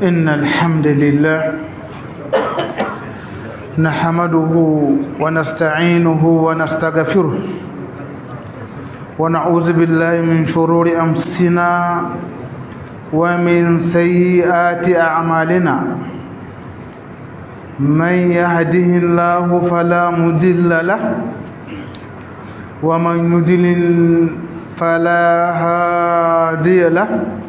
إن الحمد لله نحمده ونستعينه ونستغفره ونعوذ بالله من شرور أنفسنا ومن سيئات أعمالنا من يهده الله فلا مضل له ومن يضلل فلا هادي له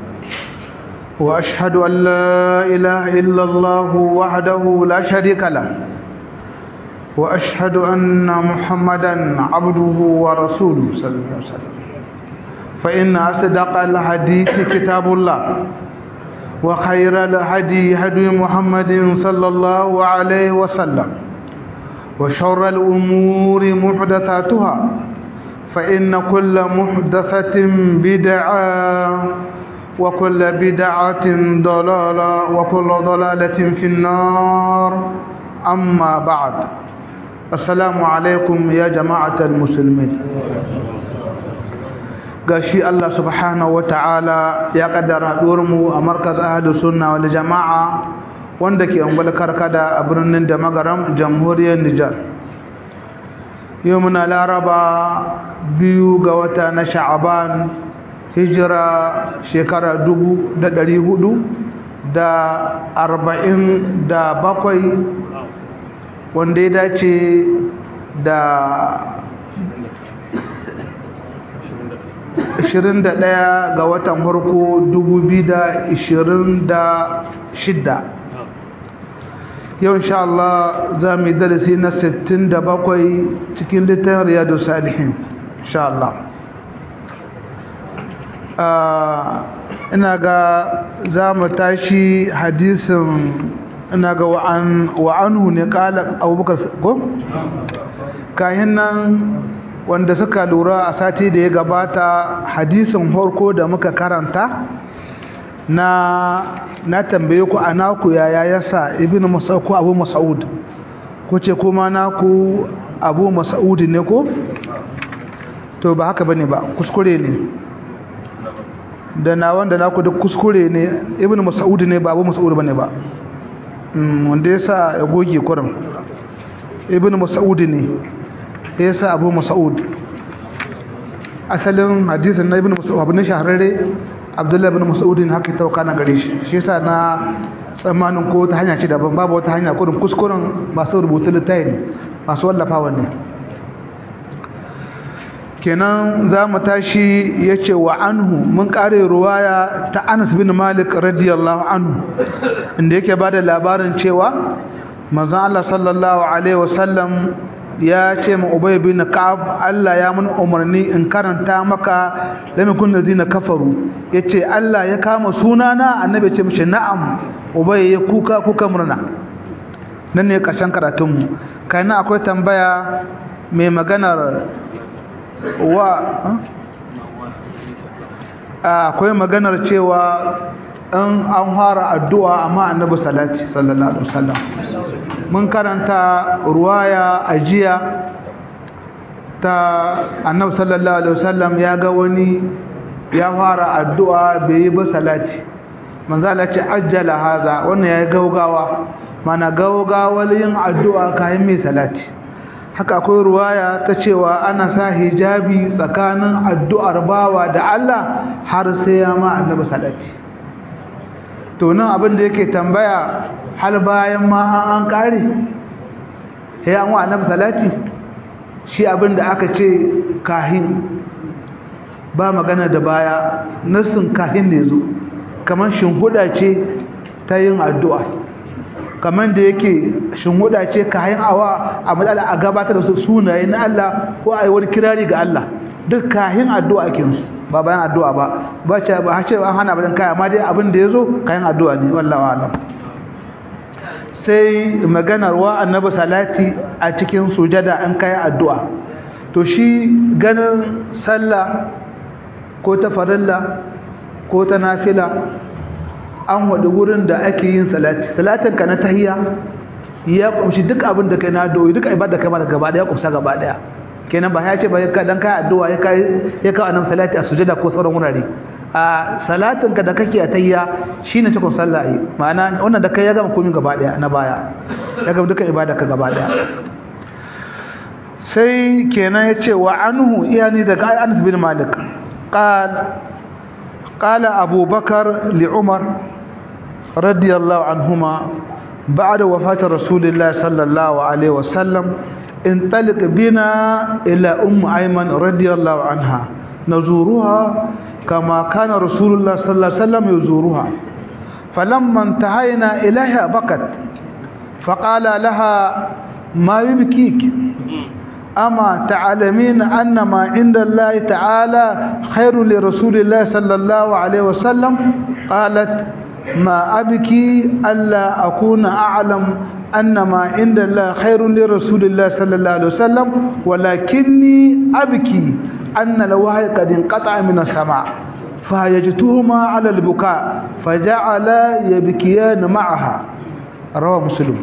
وأشهد أن لا إله إلا الله وحده لا شريك له وأشهد أن محمدا عبده ورسوله صلى الله عليه وسلم فإن أصدق الحديث كتاب الله وخير الهدي هدي محمد صلى الله عليه وسلم وشر الأمور محدثاتها فإن كل محدثة بدعة وكل بدعة ضلالة وكل ضلالة في النار أما بعد السلام عليكم يا جماعة المسلمين gashi Allah subhanahu ta'ala ya kaddara mu a markaz ahlu sunna wal jama'a wanda ke ungwal karkada a birnin da magaram jamhuriyar Nijar yau muna laraba biyu ga wata na sha'aban hijira shekara dubu da ɗari hudu da arba'in da bakwai wanda ya dace da 21 ga watan farko 2026 yau insha Allah za mu yi darasi na 67 cikin littafin riyadu salihin insha Allah ina ga za mu tashi hadisin ina ga wa'anhu ne kala abubakar ko? kayan nan wanda suka lura a sati da ya gabata hadisin horko da muka karanta na na tambaye ku a naku yaya yasa ibn mas'ud ko abu mas'ud ko ce kuma naku abu mas'ud ne ko to ba haka bane ba kuskure ne da na wanda naku duk kuskure ne ibn mas'ud ne ba abu mas'ud bane ba wanda yasa ya goge kurin ibn mas'ud ne yasa abu mas'ud asalin hadisin na ibn mas'ud abu ne shahararre abdullahi ibn mas'ud ne haka tauka na gare shi shi yasa na tsammanin ko ta hanya ce daban babu wata hanya kurin kuskuren masu rubutu littafi masu wallafa wannan kenan za mu tashi ya ce wa anhu mun kare ruwaya ta anas bin malik radiyallahu anhu inda yake ba da labarin cewa manzan Allah sallallahu alaihi wasallam ya ce ma ubay bin ka'ab Allah ya mun umarni in karanta maka lam yakun lazina kafaru yace Allah ya kama sunana annabi ce mishi na'am ubay ya kuka kuka murna nan ne kashin karatun mu kana akwai tambaya mai maganar wa akwai maganar cewa in an fara addu'a amma annabi salati sallallahu alaihi wasallam mun karanta ruwaya ajiya ta annabi sallallahu alaihi wasallam ya ga wani ya fara addu'a bai yi ba salati manzo Allah ce ajjala haza wannan yayi gaugawa mana gaugawar yin addu'a kayan mai salati haka akwai ruwaya ta cewa ana sa hijabi tsakanin addu'ar bawa da Allah har sai ya ma annabi salati to nan abin da yake tambaya hal bayan ma an kare sai an wa annabi salati shi abin da aka ce kahin ba magana da baya nassin kahin ne zo kamar shinhuda ce ta yin addu'a kamar da yake shinhuda ce kayan awa a matsala a gabatar da su sunaye na Allah ko a yi wani kirari ga Allah duk kayan addu'a ake su ba bayan addu'a ba ba ce ba ce an hana bayan kaya amma dai abin da ya zo kayan addu'a ne wallawa alam sai maganar wa annabi salati a cikin sujada an kayan addu'a to shi ganin sallah ko ta farilla ko ta nafila an waɗi wurin da ake yin salati salatin ka na tahiyya ya kumshi duk abin da kai na doyi duk ibada kai ma da gaba daya kumsa gaba daya kenan ba ya ce ba ka dan kai addu'a ya kai ya kai annabi salati a sujada ko sauran wurare a salatin ka da kake a tayya shine cikon sallah yi ma'ana wannan da kai ya gama komai gaba daya na baya ya gama duka ibada ka gaba daya sai kenan yace wa anhu iyani daga Anas bin Malik qal qala Abu Bakar li Umar radiyallahu anhuma بعد وفاة رسول الله صلى الله عليه وسلم انطلق بنا إلى أم أيمن رضي الله عنها نزورها كما كان رسول الله صلى الله عليه وسلم يزورها فلما انتهينا إليها بكت فقال لها ما يبكيك أما تعلمين أن ما عند الله تعالى خير لرسول الله صلى الله عليه وسلم قالت ما أبكي ألا أكون أعلم أن ما عند الله خير لرسول الله صلى الله عليه وسلم ولكني أبكي أن الوحي قد انقطع من السماء فهيجتهما على البكاء فجعل يبكيان معها رواه مسلم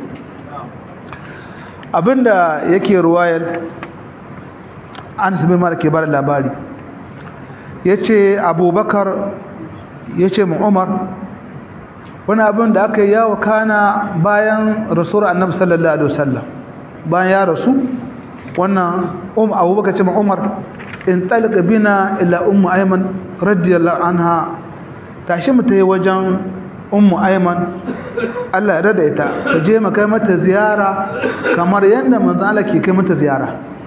abinda yake ruwayar an sabi mara ke bada labari ya ce abubakar ya ce mu umar wani abin da aka yi yawo kana bayan rasuwar annabi sallallahu alaihi wasallam bayan ya rasu wannan um abubakar ce ma umar in talqa bina ila ummu ayman radiyallahu anha tashi mu tayi wajen ummu ayman Allah ya rada ita ta je mu kai mata ziyara kamar yanda manzo Allah ke kai mata ziyara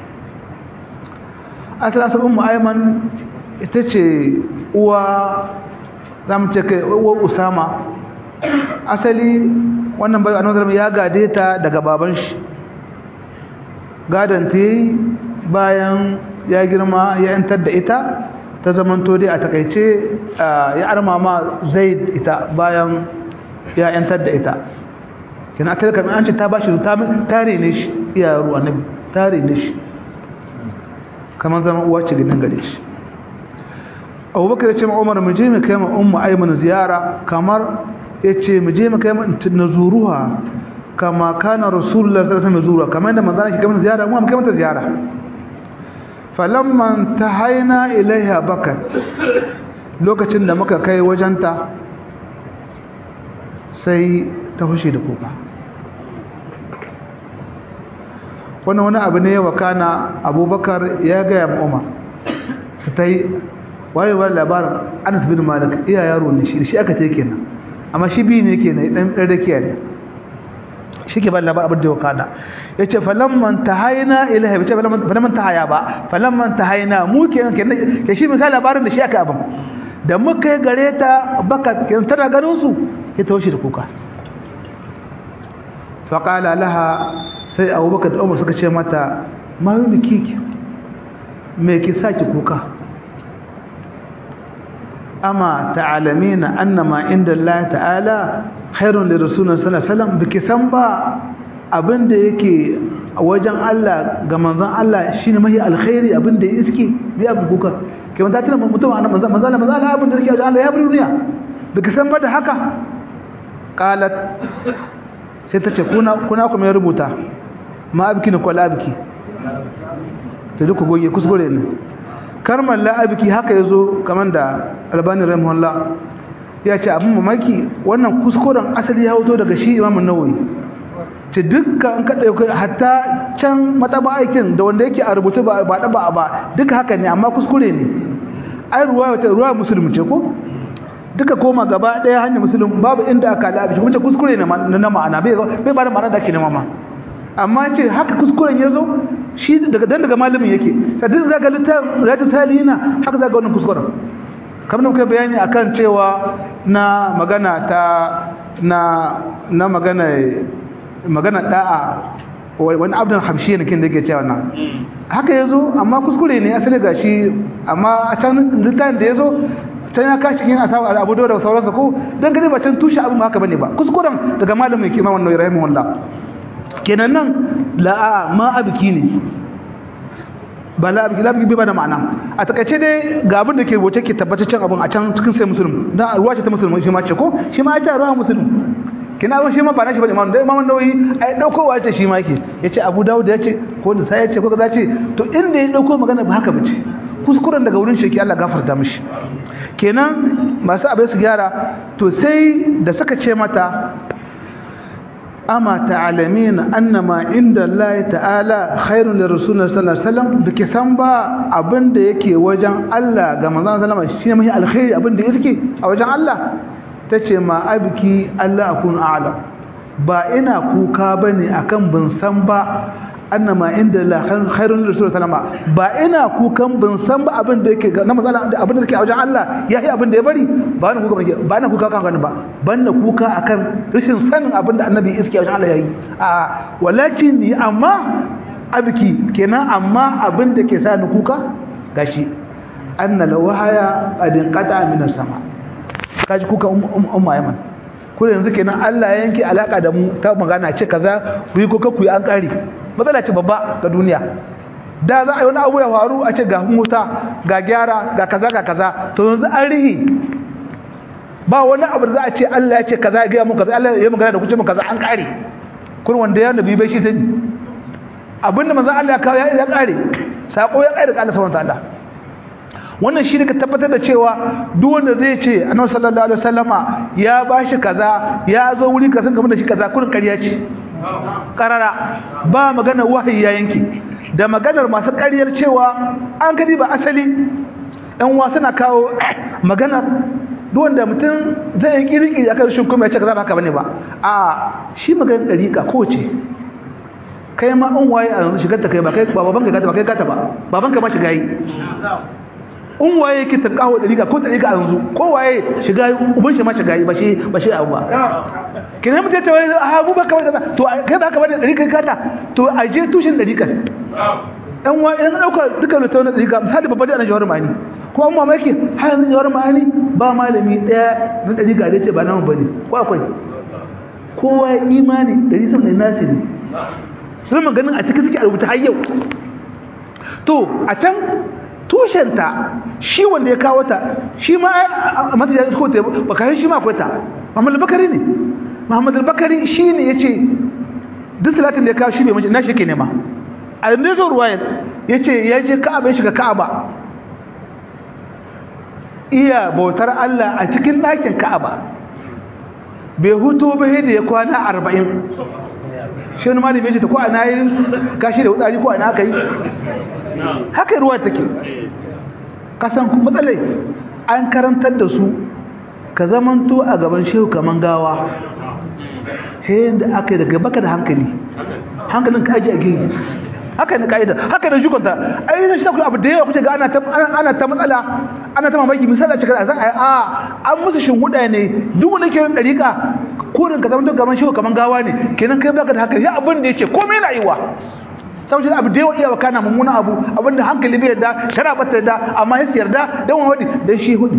asalin ummu ayman ita ce uwa zamu ce kai uwa usama asali wannan bai annabi ya gade ta daga baban shi gadan ta yi bayan ya girma ya yantar da ita ta zamanto dai a takaice ya armama zaid ita bayan ya yantar da ita kina ta kamar an ce ta bashi ta tare ne shi iya ruwa nabi tare ne shi kamar zama uwa ce gidan gare shi abubakar ya ce ma umar mu je mu kai ma ummu aiman ziyara kamar ya ce mu je mu kai na zuruwa kama kana rasulullah sallallahu alaihi wasallam zuruwa kamar da manzon shi kamar ziyara mu kai mata ziyara falamman tahaina ilaiha bakat lokacin da muka kai wajenta sai ta fushi da kuka wannan wani abu ne wa kana abubakar ya gaya ma umar su ta yi wayewar labarin anas bin malik iya yaro ne shi shi aka ta kenan amma shi biyu ne ke na ɗan ɗarɗakiya ne shi ke ba labar abin da ya kada ya ce falamman ta haina ilaha ce falamman ta haya ba falamman ta haina mu ke ke shi mai labarin da shi aka abin da muka yi gare ta baka ke tana ganin su ya taushe da kuka faƙala laha sai abubakar da umar suka ce mata ma yi miki me ki saki kuka amma ta'alamina annama inda Allah ta'ala khairun li rasulina sallallahu alaihi wasallam biki san ba abinda yake wajen Allah ga manzon Allah shine mahi alkhairi abinda ya iske biya bukuka ke man ta tana mutum annabi manzon manzon Allah manzon abinda yake wajen Allah ya bari duniya biki san ba da haka qalat sai ta ce kuna kuna kuma ya rubuta ma abiki ne ko la abiki to duk goge kuskure ne karmar la'abiki haka ya zo kamar da albani rahimahullah ya ce abin mamaki wannan kuskuren asali ya hoto daga shi imamun nawawi ce dukkan an kaɗa yau hatta can mataba aikin da wanda yake a rubutu ba ɗaba ba duka haka ne amma kuskure ne ai ruwa wata ruwa musulmi ce ko duka koma gaba ɗaya hanyar musulun babu inda aka la'abiki kuma ce kuskure ne na ma'ana bai ba da ma'ana da ake nema ma amma ce haka kuskuren ya zo shi daga dan daga malamin yake sadin zaga littafin riyadu salihina haka zaga wannan kuskuren kamar da muka bayani akan cewa na magana ta na na magana magana da'a wani abdan hamshi ne kin da yake cewa nan haka yazo amma kuskure ne asali gashi amma a can littafin da yazo can ya kashi yin asawa abu da sauransa ko dan gani ba can tushe abin haka bane ba kuskuren daga malamin yake ma wannan rahimahullah kenan nan la'a ma abiki ne ba la abiki labiki bai ba da ma'ana a takaice dai ga abin da ke rubuce ke tabbataccen abin a can cikin sai musulun dan ruwa ce ta musulun shi ma ce ko shi ma ita ruwa musulun kina ruwa shi ma ba na shi ba imam da imam nawawi ai daukowa ce shi ma yake yace abu dawud yace ko da sai yace ko kaza ce to inda ya dauko magana ba haka bace kuskuren daga wurin shi ke Allah gafarta mishi kenan masu abin su gyara to sai da suka ce mata ama ta'alamin annama inda Allah ta'ala khairun lirrasulullah sallallahu alaihi wasallam bike san ba abinda yake wajen Allah ga manzon sallama shine mai alkhairi abinda yake a wajen Allah tace ma abiki Allah akun a'lam ba ina kuka bane akan bin san ba annama inda la khairun rasul sallama ba ina kukan bin san ba abin da yake na matsala abin da yake a wajen Allah ya yi abin da ya bari ba na kuka ba na kuka kan gani ba ban na kuka akan rashin sanin abin da annabi iske a wajen Allah yayi a walakin ni amma abiki kenan amma abin da ke sa ni kuka gashi anna lawhaya qad qata min sama kaji kuka umma yaman ko yanzu kenan Allah ya yanke alaka da mu ta magana ce kaza ku yi kuka ku yi an kare matsala ce babba ga duniya da za a yi wani abu ya faru a ce ga mota ga gyara ga kaza ga kaza to yanzu an rihi ba wani abu da za a ce Allah ya ce kaza ya gaya mu kaza Allah ya magana da kuce mu kaza an kare kun wanda ya nabi bai shi sani abinda manzo Allah ya kawo ya kare sako ya kare ga Allah subhanahu wataala wannan shi ne ka tabbatar da cewa duk wanda zai ce annabi sallallahu alaihi wasallama ya bashi kaza ya zo wuri kasan game da shi kaza kurin ƙarya ce karara ba magana wahayi ya yanke da maganar masu ƙaryar cewa an gani ba asali ɗan wasu na kawo maganar wanda mutum zai yi kirki da aka rashin kuma ya ce ka zaba haka bane ba a shi maganar ɗariƙa ko ce kai ma an waye a yanzu shigar ta kai ba kai ba baban ka gata ba kai gata ba baban ka ma shiga yi in waye yake ta kawo ɗariƙa ko ɗariƙa a yanzu ko waye shiga yi uban shi ma shiga yi ba shi ba shi abu ba kenan mutum ta wai a abu baka wani kaza to kai baka bane dari kai kata to a je tushen dari kan dan wa idan dauka duka da tauna dari ka misali babba da jawar mani ko an mamaki har yanzu jawar mani ba malami daya na dari ga da ce ba namu bane ko akwai kowa imani dari sun da nasi ne sun maganin a cikin suke a rubuta har yau to a can tushenta shi wanda ya kawo ta shi ma a matajan ko ta ba kai shi ma akwai ta Muhammad Bakari ne Muhammad al-Bakari shine yace duk salatin da ya kawo shi bai mace na shi ke nema a yanzu zo ruwayar yace ya je Ka'aba ya shiga Ka'aba iya bautar Allah a cikin ɗakin Ka'aba bai hutu ba da ya kwana 40 shi wani malami yace ta ko ana yin kashi da wutsari ko ana kai haka ruwa take kasan matsalai an karantar da su ka zamanto a gaban shehu kaman gawa hayin da aka yi daga baka da hankali hankalin ka aji a gehe haka ne ka'ida haka ne shukunta ai zai shi abu da yawa kuce ga ana ta ana ta matsala ana ta mamaki misali a cikin a a an musu shinguda ne duk wanda ke yin dariƙa kurin ka zamanto gaban shehu kaman gawa ne kenan kai baka da hankali ya abin da yake komai na yiwa saboda abu da yawa iya kana mummuna abu abinda hankali bai yarda shara ba ta yarda amma ya yarda dan wani dan shi hudi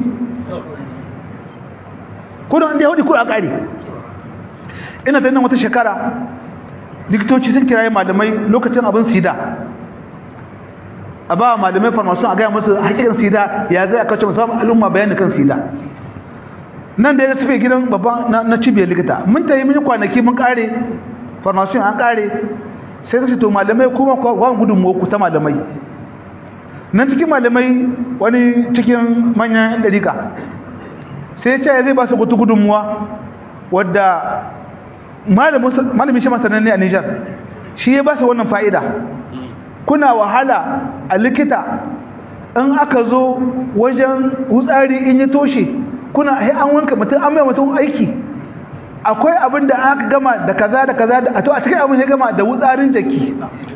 kudin inda ya hudu kudu a ƙari ina ta nan wata shekara likitoci sun kiraye malamai lokacin abin sida a ba malamai farmasun a gaya musu hakikan sida ya zai aka ce musamman al'umma bayani kan sida nan da ya sufe gidan babban na cibiyar likita mun ta yi mini kwanaki mun ƙare farmasun an ƙare sai ta ce to malamai kuma kwan gudunmuwa ku ta malamai nan cikin malamai wani cikin manyan ɗarika sai ya ce zai ba su kutu gudunmuwa wadda malamin shi masanan ne a Nijar shi ya ba su wannan fa'ida kuna wahala a likita in aka zo wajen wutsari in ya toshe kuna hai an wanka mutum an mai mutum aiki akwai abin da aka gama da kaza da kaza da to a cikin abin ya gama da wutsarin jaki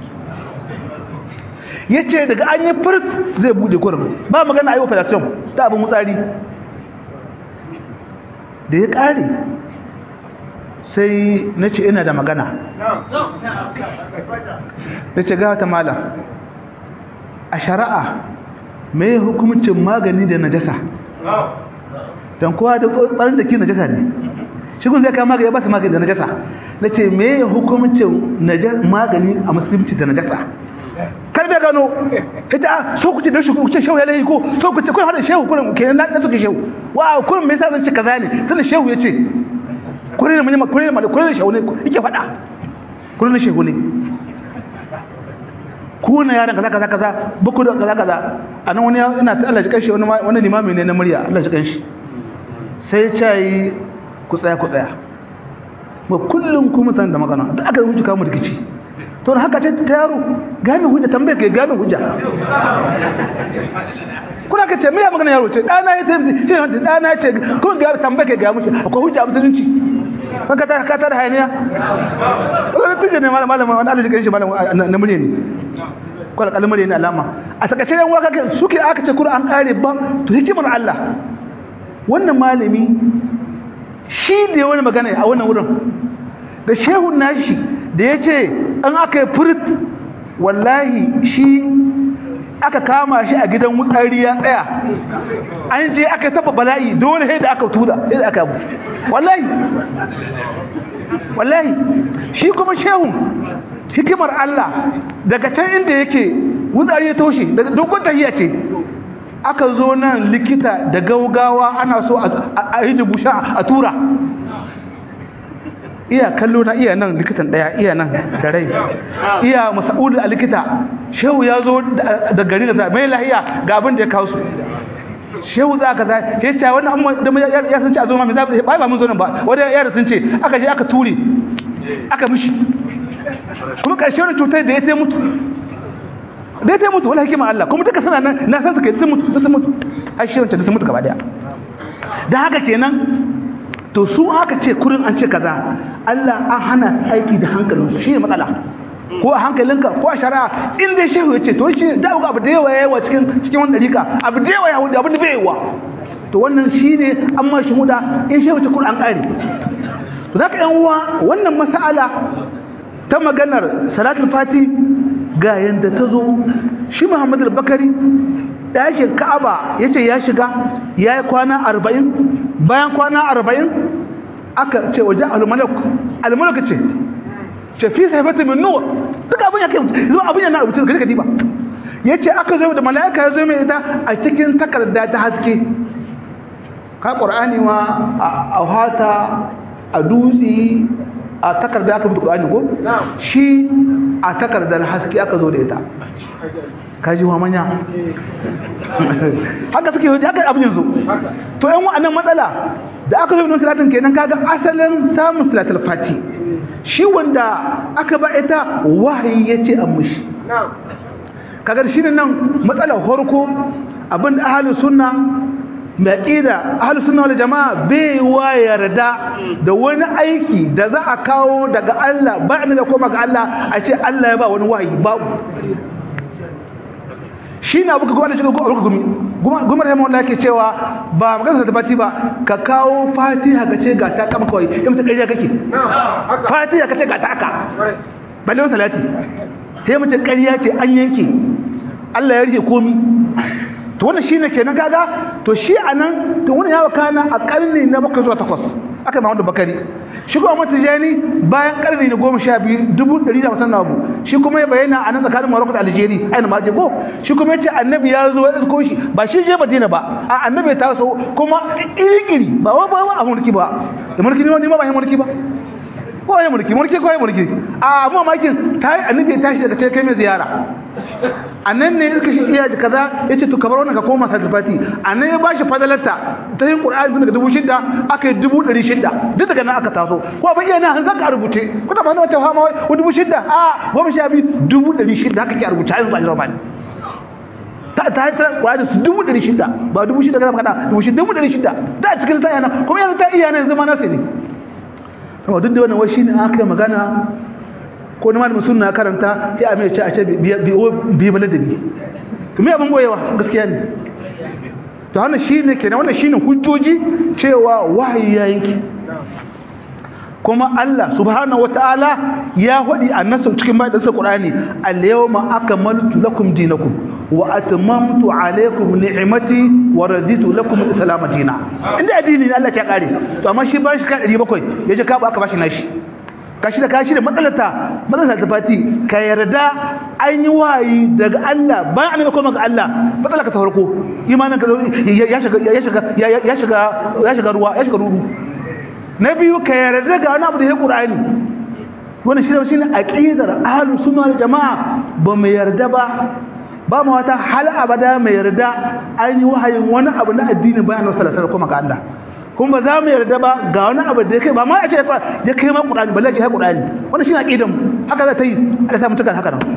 ya ce daga an yi firt zai bude kurin ba magana a yi operation ta abin wutsari da ya ƙare sai na ce ina da magana da ce gata mala a shari'a mai hukumcin magani da najasa don kowa da tsarin jaki najasa ne shigun zai kama magani ya ba su magani da najasa na ce mai hukumcin magani a musulunci da najasa kar bai gano ita so ku ce da shi ku ce shehu ya lahi ko so ku ce kun hada shehu kurin kenan na suke shehu wa kurin me yasa zan ce kaza ne sai shehu ya ce kurin ne mun kurin ne kurin ne shehu ne yake faɗa kurin ne shehu ne ku na yaran kaza kaza kaza buku da kaza kaza anan wani ina ta Allah shi kanshi wani wani limami ne na murya Allah shi kanshi sai ya yi ku tsaya ku tsaya ba kullum ku mutan da magana da aka wuce kamu rikici to haka ce ta yaro game hujja tambaye ke game hujja kuna ka ce me ya magana yaro ce dana ya tafi sai dana ya ce kun ga tambaye ke ga mushi akwai hujja musulunci ka ta ka ta da hayaniya wani tije ne malam malam wani Allah shi kanshi malam na murya ne ko alƙalmar ne alama a takaice yan waka suke aka ce Qur'an kare ba to hikimar Allah wannan malami shi da wani magana a wannan wurin da shehun nashi da ya ce an aka yi furit wallahi shi aka kama shi a gidan wutsari ya tsaya an je aka taba bala'i dole sai da aka tuda sai da aka abu wallahi wallahi shi kuma shehun hikimar Allah daga can inda yake wutsari ya toshe daga dogon tahiya ce aka zo nan likita da gaugawa ana so a yi dubusha a tura iya kallo na iya nan likitan daya iya nan da rai iya masa'udu a likita shehu ya zo da gari da mai lahiya ga abin da ya kawo su shehu za ka za ya ce wani amma da ya sun ce a zo ma mai zaɓi ba ba mun zo nan ba wadda yara sun ce aka je aka ture aka mishi kuma ƙarshe wani cutar da ya sai mutu dai ta mutu wala hikima Allah kuma duka suna nan na san su kai sun mutu sun mutu har shi wancan sun mutu gaba daya da haka kenan to su aka ce kurin an ce kaza Allah an hana aiki da hankalin su shine matsala ko a hankalinka ko a shari'a in dai shehu yace to shi da abu da yawa yawa cikin cikin wannan dariƙa abu da yawa yawa abu da bai yawa to wannan shine an ma shi muda in shehu ce kurin an kare to zaka yan uwa wannan mas'ala ta maganar salatul fati ga yanda ta zo shi Muhammad al-Bakari ɗakin Ka'aba yace ya shiga yayi kwana 40 bayan kwana 40 aka ce waje al-malak al-malak ce ce fi sayfati min nur duka abin yake zuwa abin yana rubuce ga diba yace aka zo da malaika ya zo mai ita a cikin takarda ta haske ka qur'ani ma a hata a dutsi a takarda aka rubuta qur'ani ko shi a takardar haske aka zo da ita kaji wa manya haka suke yi haka abin yanzu to yan wa'annan matsala da aka zo da salatin kenan kaga asalin samun salatul fati shi wanda aka ba ita wahayi yace an mushi kaga shi nan matsalar farko abin da ahlus sunna mai aqida ahlus sunna wal jamaa bai wa yarda da wani aiki da za a kawo daga Allah ba da koma ga Allah a ce Allah ya ba wani wahayi babu shi na buka gwada cikin gwada gumi gumar yamma wanda yake cewa ba magana da fati ba ka kawo fatiha ka ce ga ta kama kawai in mutu ƙarya kake fatiha ka ce ga ta aka balle wani salati sai mutu ƙarya ce an yanke Allah ya rike komi to wannan shine kenan kaga to shi anan to wannan yawa kana a karni na bakwai zuwa takwas aka yi Muhammadu Bakari shi kuma Muhammadu Tijani bayan karni na goma sha biyu dubu ɗari da wasan abu shi kuma ya bayyana a nan tsakanin Morocco da Algeria aina ma je ko shi kuma yace annabi ya zo ya isko shi ba shi je Madina ba a annabi ya taso kuma iri-iri ba wa ba a mulki ba da mulki ne ma ba ya mulki ba ko ya mulki mulki ko ya mulki a mu makin ta annabi ya tashi daga cikin kai mai ziyara annan ne suka shi iya kaza yace to kamar wannan ka koma sadafati annan ya bashi fadalarta ta yin qur'ani daga dubu shida aka yi dubu ɗari shida duk daga nan aka taso ko ban iya nan zaka rubuce ko da ba na wata fama wai dubu shida a goma sha biyu dubu ɗari shida haka ke rubuce a yanzu ba jira bani ta ta ta qur'ani su dubu ɗari shida ba dubu shida kaza kada dubu shida dubu ɗari shida da cikin ta yana kuma yanzu ta iya nan zama nasa ne to duk da wannan wai shine aka yi magana ko na malamin sunna karanta sai a mai ce a ce bi baladabi to me abin goyewa gaskiya ne to wannan shine kenan wannan shine hujjoji cewa wahayi ya yanki kuma Allah subhanahu wataala ya hadi annasu cikin bayan Qur'ani al-yawma akmaltu lakum dinakum wa atmamtu alaykum ni'mati wa raditu lakum al-islam dinan inda addini ne Allah ya kare to amma shi ba shi ka 700 yaje ka ba aka bashi nashi kashi da kashi da matsalata matsalata ta fati ka yarda an yi wayi daga Allah ba an koma ga Allah matsala ka ta farko imanin ka ya shiga ya shiga ya shiga ya shiga ruwa ya shiga ruru na biyu ka yarda ga wani abu da ya Qur'ani wannan shi shine aqidar ahlus sunna wal jamaa ba mu yarda ba ba mu wata hal abada mai yarda an yi wahayin wani abu na addini bayan wasu salatar kuma ga Allah kuma ba za mu yarda ba ga wani abu da ya kai ba ma a ce ya kai ma Qur'ani balle ya kai Qur'ani wannan shine aqidan mu haka za ta yi Allah sa mutukan haka nan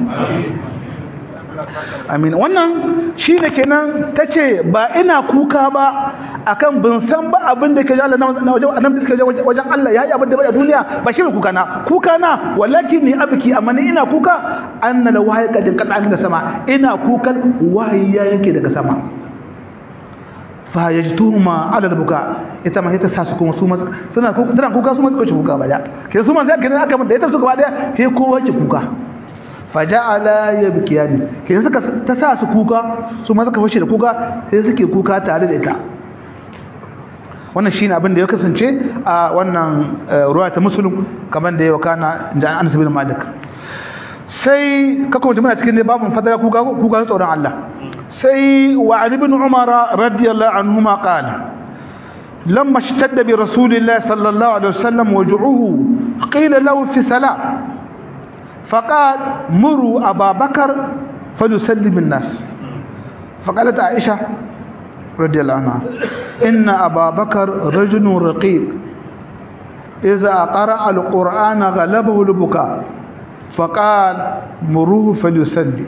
amin wannan shine kenan tace ba ina kuka ba akan bin san ba abin da ke Allah na wajen annabi suka wajen Allah yayi abin da bai a duniya ba shi kuka na kuka na wallahi ni abiki amma ni ina kuka anna la wahyi kadin kadan da sama ina kukan wahayi ya yanke daga sama fa yajtuhuma ala albuka ita ma ita sa su kuma su suna kuka tana kuka su ma su kuka ba da ke su ma sai kenan aka da ita su gaba daya sai kowa ki kuka faja'ala yabkiyani ke suka ta sa su kuka su ma suka fashe da kuka sai suke kuka tare da ita wannan shine abin da ya kasance a wannan ruwa ta musulun kamar da ya wakana da Anas bin Malik sai ka kuma muna cikin babun fadara kuka kuka tsoron Allah sai wa Ali ibn Umar radiyallahu anhuma qala لما اشتد برسول الله صلى الله عليه وسلم وجعه قيل له في سلام فقال مروا أبا بكر فليسلم الناس فقالت عائشة رضي الله عنها إن أبا بكر رجل رقيق إذا قرأ القرآن غلبه البكاء فقال مروه فليسلي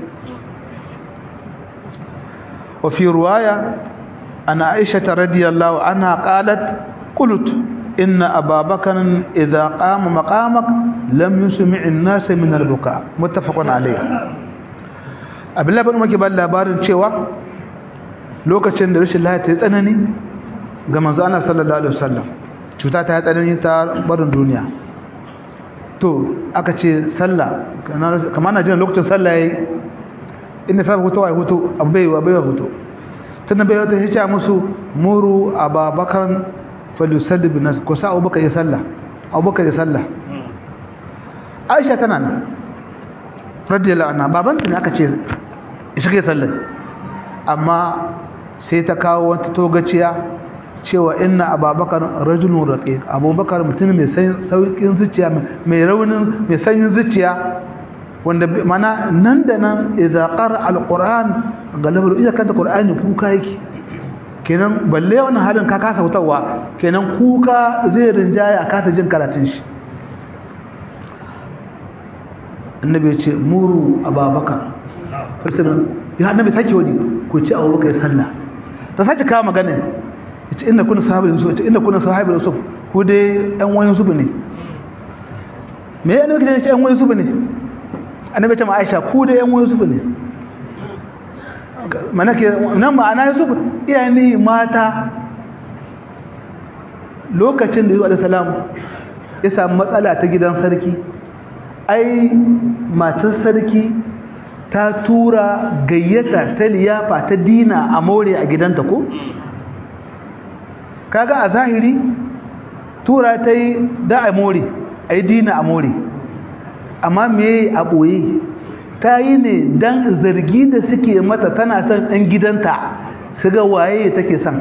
وفي رواية أن عائشة رضي الله عنها قالت قلت إن أبا بكر إذا قام مقامك لم يسمع الناس من البكاء متفق عليه abdullahi bin umar ke ba labarin cewa lokacin da rashin lafiya ta tsanani ga manzo Allah sallallahu alaihi wasallam cuta ta tsanani ta barin duniya to aka ce sallah kamar na jin lokacin sallah yayi inda sai hutu wai hutu abai wa bai hutu tunda bai wata hice musu muru ababakar falusalli bin nas ko sa abubakar ya sallah abubakar ya sallah aisha tana nan radiyallahu anha babanta ne aka ce shi ke sallar amma sai ta kawo wata togaciya cewa inna ababakar rajulun raqiq abubakar mutum mai saukin zuciya mai raunin mai sanyin zuciya wanda mana nan da nan idza qara alquran galabar idan kanta qur'ani kuka yake kenan balle wannan halin ka kasa hutawa kenan kuka zai rinjaya a kasa jin karatun shi annabi ya ce muru ababakar farsinan ya annabi sake wani ku ci abubakar ya sallah ta sake kawo magana ya ce inda kuna sahabar yusuf ya ce inda kuna sahabar yusuf ku dai yan wani yusuf ne me ya annabi ya ce yan wani yusuf ne annabi ya ce ma aisha ku dai yan wani yusuf ne mana ke nan ma'ana yusuf iyayen ne mata lokacin da yusuf alaihi salam ya samu matsala ta gidan sarki ai matar sarki ta tura gayyata ta liyafa ta dina a more a gidanta ko kaga a zahiri tura ta yi da a more a yi dina a more amma me a ɓoye ta yi ne don zargi da suke mata tana son ɗan gidanta su ga waye take son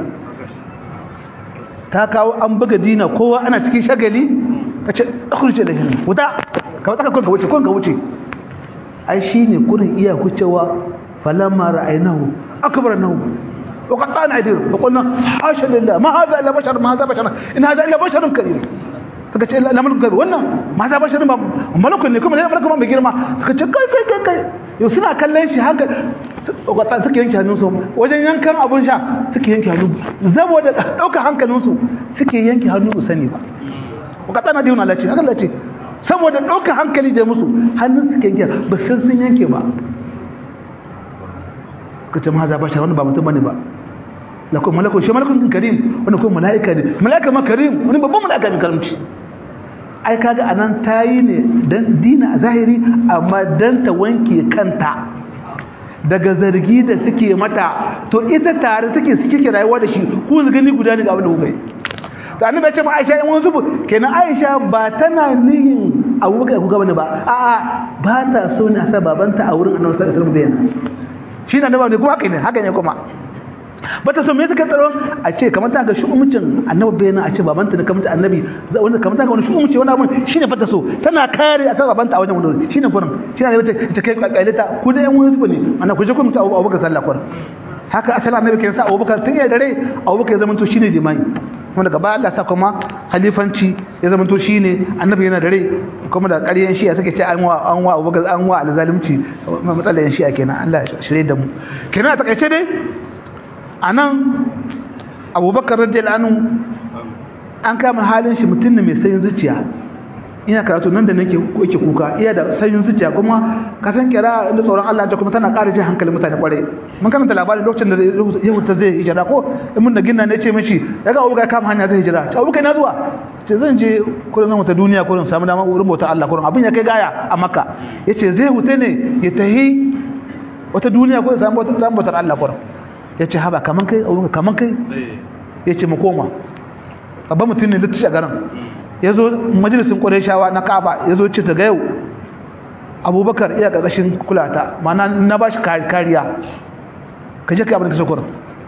ta kawo an buga dina kowa ana cikin shagali ta ce akurce da hin wuta ka tsaka kun ka wuce kun ka wuce ai shine kurin iya kucewa falamma ra'aynahu akbarnahu wa qattana aydir fa qulna hasha lillah ma hadha illa bashar ma hadha bashar in hadha illa basharun karim suka ce la mulku karim wannan ma hadha basharun ba malakun ne kuma ne malakun mai girma suka ce kai kai kai kai yau suna kallon shi haka wakatan suke yanke hannunsu wajen yankan abun sha suke yanke hannu saboda ɗaukar hankalinsu suke yanke hannu su sani ba wakatan na dihun Allah ce haka Allah ce saboda ɗaukar hankali da musu hannun suke yanke ba san sun yanke ba suka ce mahaza ba shi wani ba mutum bane ba lakon malakon shi malakon karim wani kuma mala'ika ne mala'ika ma karim wani babban mala'ika ne karimci ai kaga anan tayi ne dan dina a zahiri amma dan ta wanke kanta daga zargi da suke mata to ita tare take suke ke rayuwa da shi ku gani guda ne ga abin da kuka yi to annabi ya ce ma Aisha in wasu kenan Aisha ba tana nihin Abubakar kuka bane ba a'a ba ta so ne a sa babanta a wurin Annabi sallallahu alaihi wasallam shi ne annabi ne kuma haka ne haka ne kuma bata so me suka tsaro a ce kamar ta ga shu'umcin annabi bayan a ce babanta da kamar annabi wanda kamar ta ga wani shu'umci wani abun shine fata so tana kare a san babanta a wajen wani shine kurin shine ne ta kai kailata ku da yan wani su ne ana ku je ku mutu Abubakar sallah kurin haka asali annabi ke sa Abubakar tun ya dare Abubakar ya zama to shine limami kuma daga baya Allah sa kuma halifanci ya zama to shine annabi yana dare kuma da ƙaryan shi'a suke ce an wa an wa Abubakar an wa alzalimci matsalar shi'a kenan Allah ya shirye da mu kenan a takaice dai anan Abubakar radiyallahu anhu an kama halin shi mutum ne mai sayin zuciya ina karatu nan da nake yake kuka iya da sayin zuciya kuma ka san kira da tsoron Allah ta kuma tana ƙara jin hankalin mutane kware mun karanta labarin lokacin da yau ta zai hijira ko in mun da ginna ne ce mishi daga abuka ya kama hanya zai hijira ta abuka na zuwa ce zan je kullun zan wata duniya kullun samu dama wurin bautar Allah kullun abin ya kai gaya a Makka yace zai hute ne ya tahi wata duniya kullun samu bautar Allah kullun yace haba kaman kai abuka kaman kai yace mu koma babban mutum ne littashi a garin ya zo majalisun ƙwarishawa na kaba ya zo ce daga yau abubakar iya ƙarƙashin kulata mana na ba shi kariya ka je ka abin da ka sokur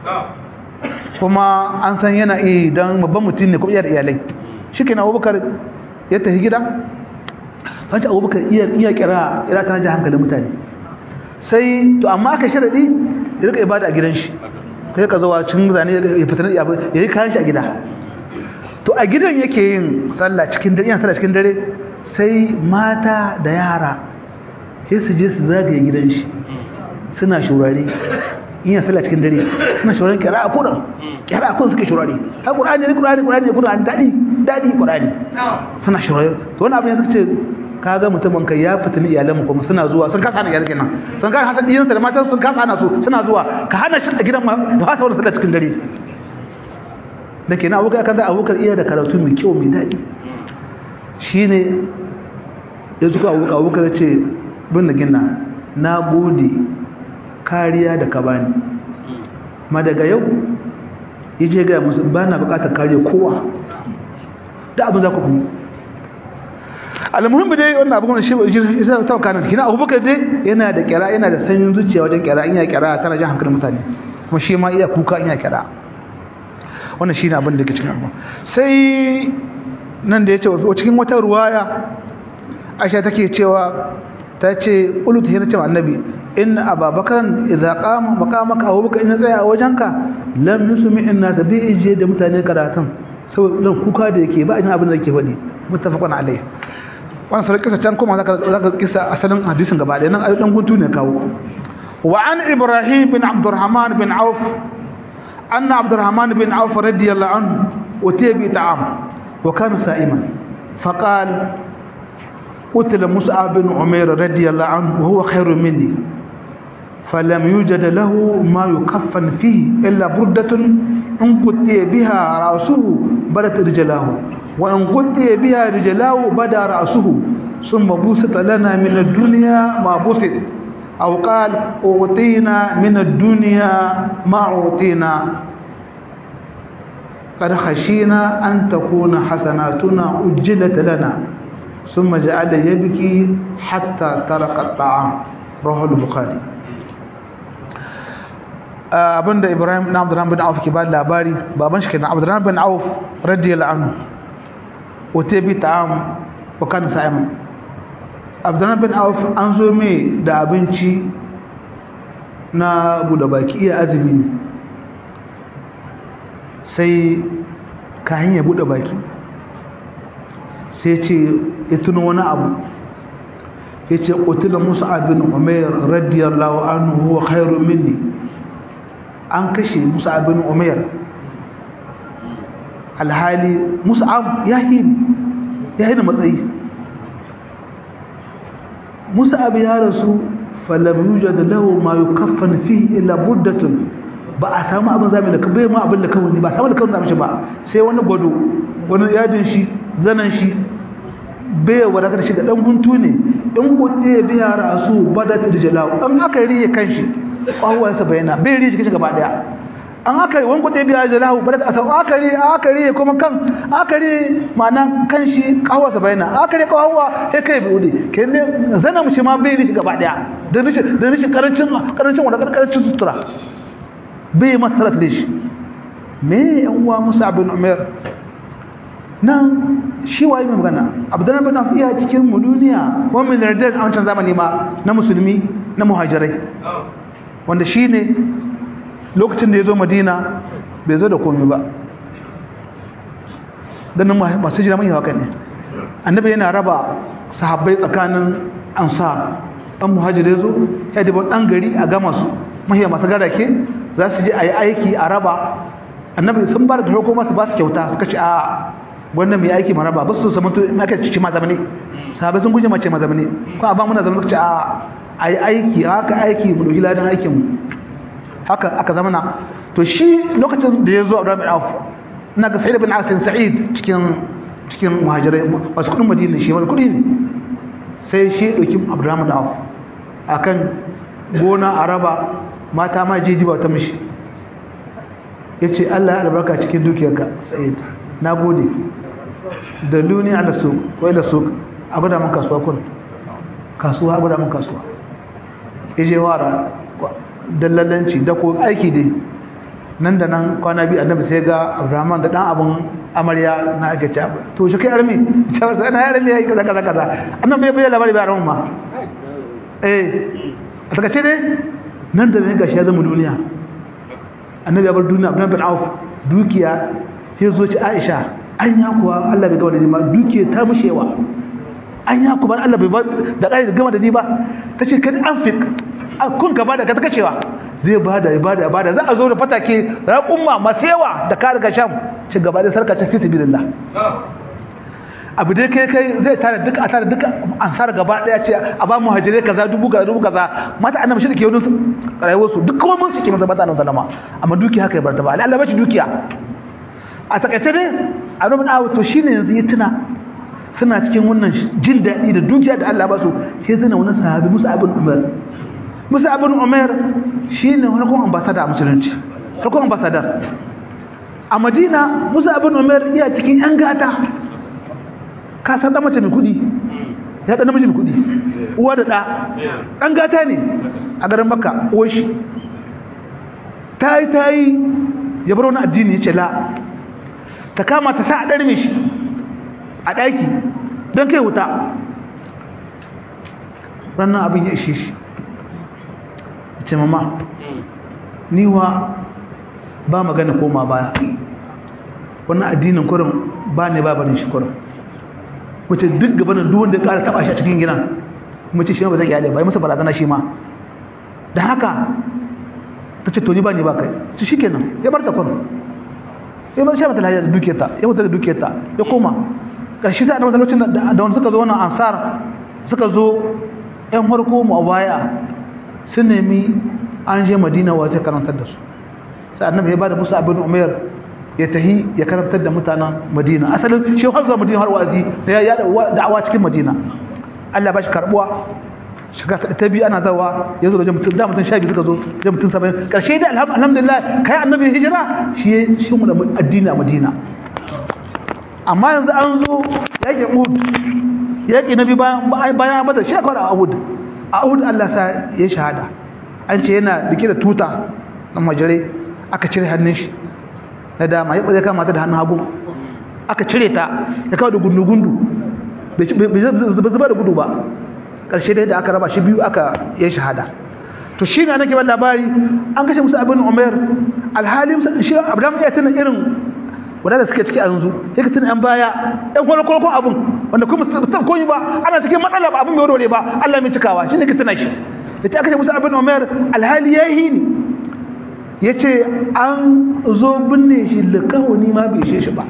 kuma an san yana iya don babban mutum ne kuma iya da iyalai shi ke na abubakar ya tafi gida fanci abubakar iya kira ira ta naji hankalin mutane sai to amma aka sharaɗi ya rika ibada a gidan shi kai ka zuwa cin zane ya fitanar ya yi kayan shi a gida to a gidan yake yin sallah cikin dare yana sallah cikin dare sai mata da yara sai su je su zagaye gidan shi suna shurare in yana sallah cikin dare suna shurare kira a kudan kira a kudan suke shurare ha qur'ani ne qur'ani qur'ani ne qur'ani dadi dadi qur'ani suna shurare to wannan abin suka ce kaga mutumin kai ya fitini iyalan kuma suna zuwa sun kasa hana iyalan kenan sun kasa hasa diyansa da matan sun kasa hana su suna zuwa ka hana shi a gidan ma da fasa wannan sallah cikin dare da ke na abubakar kan da abubakar iya da karatu mai kyau mai daɗi shi ne ya zuka abubakar abubakar ce bin da gina na gode kariya da ka bani ma daga yau ya je gaya musu ba na bukatar kariya kowa da abin za ku kuma almuhimmi dai wannan abin da shi ya ta kanan kina abubakar dai yana da kira yana da sanyin zuciya wajen kira in ya kira tana jan hankalin mutane kuma shi ma iya kuka in ya kira wannan shi ne abin da ke cikin abu sai nan da ya ce cikin wata ruwaya aisha take cewa ta ce ulutu yana cewa annabi in ababakaran idza qama maqamaka abubakar in tsaya a wajenka lam yusmi inna tabi ije da mutane karatun saboda kuka da yake ba jin abin da yake faɗi muttafaqun alayhi wannan sai kisa can kuma zaka zaka kisa asalin hadisin gaba ɗaya nan ayi dan guntu ne kawo wa an ibrahim bin abdurrahman bin auf أن عبد الرحمن بن عوف رضي الله عنه أتي بطعام وكان سائما فقال قتل مصعب بن عمير رضي الله عنه وهو خير مني فلم يوجد له ما يكفن فيه إلا بردة إن قتي بها رأسه بدت رجلاه وإن قتي بها رجلاه بدا رأسه ثم بوسط لنا من الدنيا ما بوسط أو قال أعطينا من الدنيا ما أعطينا قد خشينا أن تكون حسناتنا أجلت لنا ثم جعل يبكي حتى ترك الطعام رواه البخاري abinda Ibrahim na Abdurrahman bin Auf ke ba labari baban shi kenan Abdurrahman bin Auf radiyallahu anhu wata bi ta'am wa kana sa'iman abdullahi bin auf an zo mai da abinci na buɗe baki iya azumi ne sai kayan ya buɗe baki sai ce ya tuno wani abu ya ce ƙutula musu abin umar radiyallahu anhu huwa khairu minni an kashe musu abin umar alhali musu ya yi da matsayi musa abu ya rasu falam yujad lahu ma yukaffan fihi illa buddatun ba a samu abin zami da bai ma abin da kawai ba samu da kawai zami shi ba sai wani gwado wani yajin shi zanan shi bai wadatar shi da dan guntu ne in kuɗe ya biya rasu badat rijlahu an aka riye kanshi kwahuwarsa bayana bai riye shi gaba daya an aka wani kuɗe biya rijlahu badat a sau aka riye aka riye kuma kan aka riye ma'ana kan shi kwahuwarsa bayana aka riye kwahuwa sai kai bai wuce ke ne zana mu shi ma bai riye shi gaba daya don rishin karancin karancin wanda karancin sutura bai masarat da shi me yan uwa musa bin umar nan shi waye mai magana abdullahi bin auf iya cikin mu duniya ko min radar a wancan zamani ma na musulmi na muhajirai wanda shine lokacin da ya zo madina bai zo da komai ba dan masu jira mai haka ne annabi yana raba sahabbai tsakanin ansar dan muhajirai zo ya dibo dan gari a gama su mahiya masu garake za su je a yi aiki a raba annabi sun ba da farko masu ba su kyauta suka ce a wannan mai aiki maraba ba su samu aka cici ma zamane sahabai sun guje mace ma zamane ko a ba muna zama suka ce a a yi aiki haka aiki mu dauki ladan aikin mu haka aka zamana to shi lokacin da ya zo a rabin auf ina ga sa'id bin asin sa'id cikin cikin muhajirai masu kudin madina shi wani kudi ne sai shi dauki abdurrahman auf akan gona a raba mata ma jeji ba ta mishi ya ce Allah ya albarka cikin dukiyarka sa'id na gode da luni ala su wai da su abu da mun kasuwa kun kasuwa abu da mun kasuwa ya je wara dallalanci da ko aiki dai nan da nan kwana biyu annabi sai ga abrahman da dan abun amarya na ake ci to shi kai armi cewar sai na armi yayi kaza kaza kaza annabi bai bayyana labari ba ran ma eh a takace dai nan da nan gashi ya zama duniya annabi ya bar duniya abin bin auf dukiya sai zo ci aisha an ya kuwa Allah bai ga wani ma dukiya ta mushewa an ya kuwa Allah bai da kai gama da ni ba tace kad anfik kun ka bada ka ta kacewa zai bada ya bada ya bada za a zo da fatake raqumma masewa da ka daga sham ci gaba da sarka ta fi sabilillah abu dai kai kai zai tare duka a tare duka ansar gaba daya ce a ba mu hajire kaza dubu kaza dubu kaza mata annabi shi da ke wani rayuwar su duk kuma mun suke masa mata annabi sallama amma dukiya haka ya bar ta ba Allah bashi dukiya a takaice dai annabi na to shine yanzu ya tuna suna cikin wannan jin daɗi da dukiya da Allah ba su sai zana wani sahabi Musa ibn Umar Musa ibn Umar shine wani kuma ambassador a musulunci farkon ambassador a Madina Musa ibn Umar iya cikin yan gata ka san da mace mai kudi ya da namiji mai kudi uwa da da dan gata ne a garin makka uwar shi tayi tayi ya bar wani addini ya ce la ta kama ta sa a ɗarme shi a ɗaki don kai wuta ranar abin ya ishe shi ce mama niwa ba magana koma baya wannan addinin kurin ba ne ba barin shi kurin wace duk gabanin duk wanda ya ƙara taɓa shi a cikin gina mace shi ma ba zan iyalai ba yi masa barazana shi ma da haka ta ce to ni ba ni ba kai su shi kenan ya bar ta kwano ya bar shi mata lahiya da dukiyarta ya mutu da dukiyarta ya koma ƙarshe da annabi lokacin da wani suka zo wannan ansar suka zo ƴan farko mu a baya sun nemi an je madina wa zai karantar da su sai annabi ya bada musu abin umar ya tahi ya karantar da mutanen madina asalin shi har zuwa madina har wazi da ya da'awa cikin madina Allah ba shi karbuwa shiga ta biyu ana zawa ya zo da mutum da mutum sha biyu suka zo da mutum saba'in karshe da alhamdulillah kai annabi hijira shi ya shi mu da addini a madina amma yanzu an zo yaƙi uhud yaƙi na biyu bayan bayan bada shi akwai a uhud a uhud Allah sa ya shahada an ce yana rike da tuta na majare aka cire hannun shi na dama ya ɓaze kama ta da hannun hagu aka cire ta ya kawo da gundu-gundu bai zuba da gudu ba ƙarshe dai da aka raba shi biyu aka yi shahada to shi ne nake ban labari an kashe musu abin umar alhali shi abraham ya tana irin wadanda suke ciki a yanzu ya ka tana yan baya yan kwalkwalkwan abin wanda kuma musamman koyi ba ana cikin matsala ba abin mai warware ba allah mai cikawa shi ne ka tana shi da ta kashe musu abin umar alhali ya yi ni ya ce an zo binne shi da kawani ma bai shi ba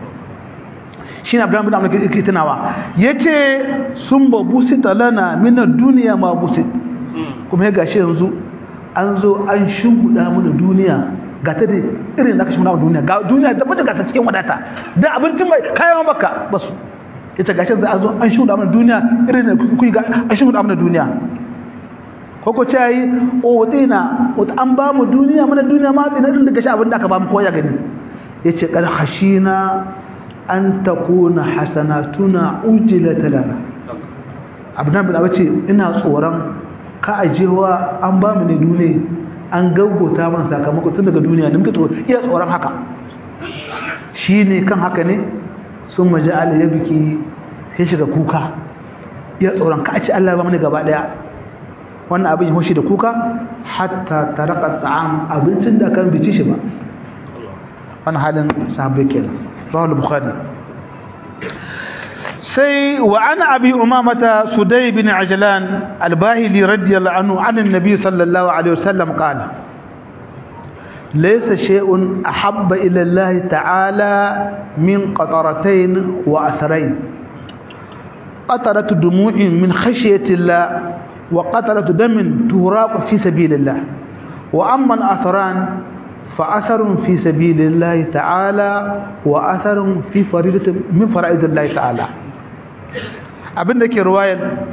shi na abraham bin amurka ke tunawa ya ce sun ba busi talana minar duniya ma busi kuma ya gashi yanzu an zo an shimbuɗa mana duniya ga ta da irin da aka shimbuɗa mana duniya ga duniya da bata gasa cikin wadata da abincin mai kayan baka basu ya ce gashi yanzu an zo an shimbuɗa mana duniya irin da kuyi ga an shimbuɗa mana duniya koko ce yi o tsina an ba mu duniya mana duniya ma tsina irin da gashi abin da aka ba mu koya gani ya ce ƙar hashina an takuna hasanatuna ujilat lana abdan bin abace ina tsoron ka ajewa an ba mu ne dune an gaggauta mana sakamako tun daga duniya da muke tsoro iya tsoron haka shine kan haka ne sun maji ala ya biki sai shiga kuka iya tsoron ka ci Allah ba mana gaba daya wannan abin ya hoshi da kuka hatta taraka ta'am abincin da kan bici shi ba wannan halin sahabbai kenan rawahu bukhari sai wa ana abi umamata sudai bin ajlan albahili radiyallahu anhu an annabi sallallahu alaihi wasallam qala laysa shay'un ahabba ila allah ta'ala min qataratayn wa atharayn qatarat dumu'in min khashyati allah wa qatarat damin turaq fi sabilillah wa amma al-athran فأثر في سبيل الله تعالى وأثر في فريضة من فرائض الله تعالى abin da ke ruwayar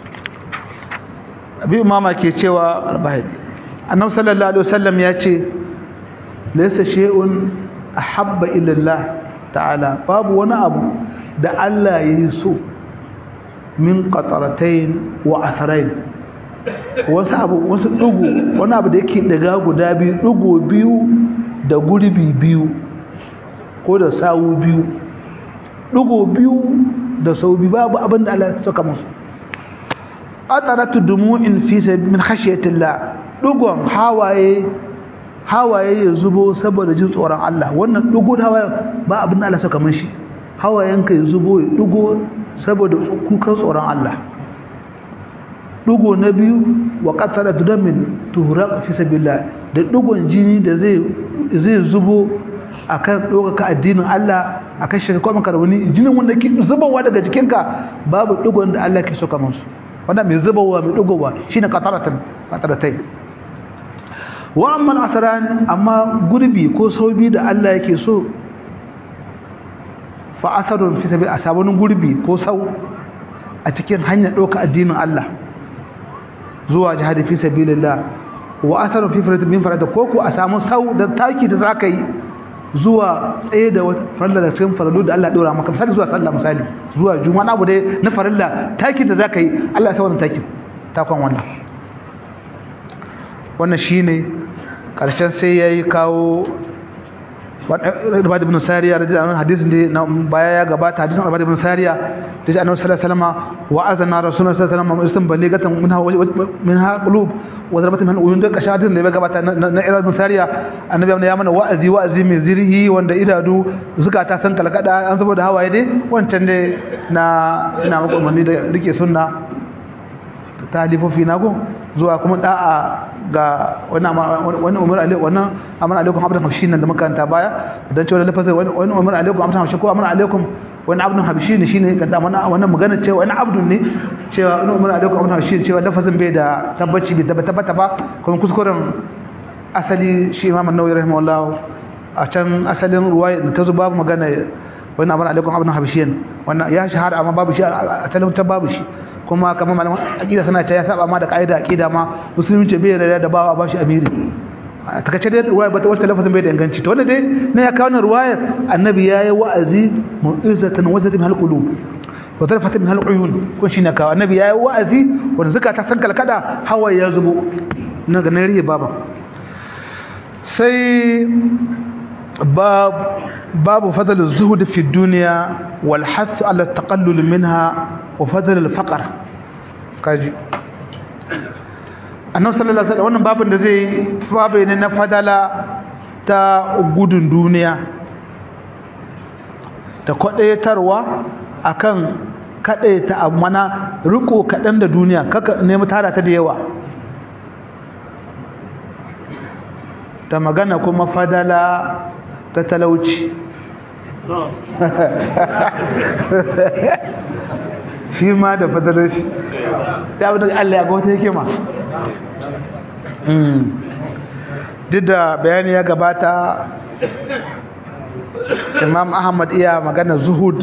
abi umama ke cewa albahid annabi sallallahu alaihi wasallam ya ce laysa shay'un ahabba ila Allah ta'ala babu wani abu da Allah ya yi so min qataratayn wa atharain wasu abu wasu dugu wani abu da yake daga guda biyu dugu biyu da gurbi biyu ko da sawu biyu dugu biyu da sau biyu babu abin da Allah ya saka musu ataratu dumu'in fi min khashyatillah dugon hawaye hawaye ya zubo saboda jin tsoron Allah wannan dugo hawaye ba abin da Allah saka mishi hawayenka ya zubo ya dugo saboda kukan tsoron Allah dugo na biyu wa qatala damin tuhraq fi sabilillah da dugon jini da zai zai zubo akan dokaka addinin Allah akan shirka kuma karbani jinin wanda ke zubawa daga jikinka babu dugon da Allah ke so kamar su wannan mai zubawa mai dugowa shine qataratan qataratai wa amma asran amma gurbi ko saubi da Allah yake so fa asarun fi sabil asabun gurbi ko sau a cikin hanyar doka addinin Allah zuwa jihadi fi sabilillah wa atharu fi farad min farad ko ko a samu sau da taki da zaka yi zuwa tsaye da farilla da cikin farallu da Allah dora maka misali zuwa sallah misali zuwa juma'a abu dai na farilla taki da zaka yi Allah ya sa wannan takin takon wannan wannan shine karshen sai yayi kawo Ibad ibn Sariya radiyallahu anhu hadisin da baya ya gabata hadisin Ibad ibn Sariya da Annabi sallallahu alaihi wasallam wa azana Rasulullah sallallahu alaihi wasallam istan baligatan minha minha qulub wa zarbat min uyun da kashadin da ya gabata na Ibad ibn Sariya Annabi ya mana wa'azi wa'azi mai zirhi wanda idadu zukata san kalkada an saboda hawaye dai wancan dai na ina maka umarni da rike sunna talifofi na go zuwa kuma da'a ga wani umar alaikum wannan amar alaikum abdan habshi nan da makaranta baya dan cewa lafazin wani umar alaikum abdan habshi ko amar alaikum wani abdun habshi ne shine kada wannan magana cewa wani abdun ne cewa wani umar alaikum abdan habshi cewa lafazin bai da tabbaci bai tabbata tabbata ba kuma kuskuren asali shi imam an-nawawi rahimahullah a can asalin ruwaya da ta zo babu magana wani amar alaikum abdan habshi wannan ya shahara amma babu shi a asalin ta babu shi kuma kamar malaman aqida suna ta ya saba ma da kaida aqida ma musulunci bai da da bawa bashi amiri a takace dai ruwaya bata wata lafazin bai da inganci to wanda dai ne ya kawo ruwayar annabi yayi wa'azi mu'izatan wazatin hal qulub wa tarfatan min hal uyun kun shi ne kawo annabi yayi wa'azi wanda suka ta san kalkada hawa ya zubo na ga nariye baba sai باب باب فضل الزهد في الدنيا والحث على التقلل منها وفضل الفقر kaji annabi sallallahu alaihi wasallam wannan babin da zai babu ne na fadala ta gudun duniya ta kwadaitarwa akan kadaita amana riko kadan da duniya kaka nemi tara ta da yawa ta magana kuma fadala ta talauci shi ma da fadalar shi ya wadda Allah ya ga wata hikima duk da bayani ya gabata imam ahmad iya magana zuhud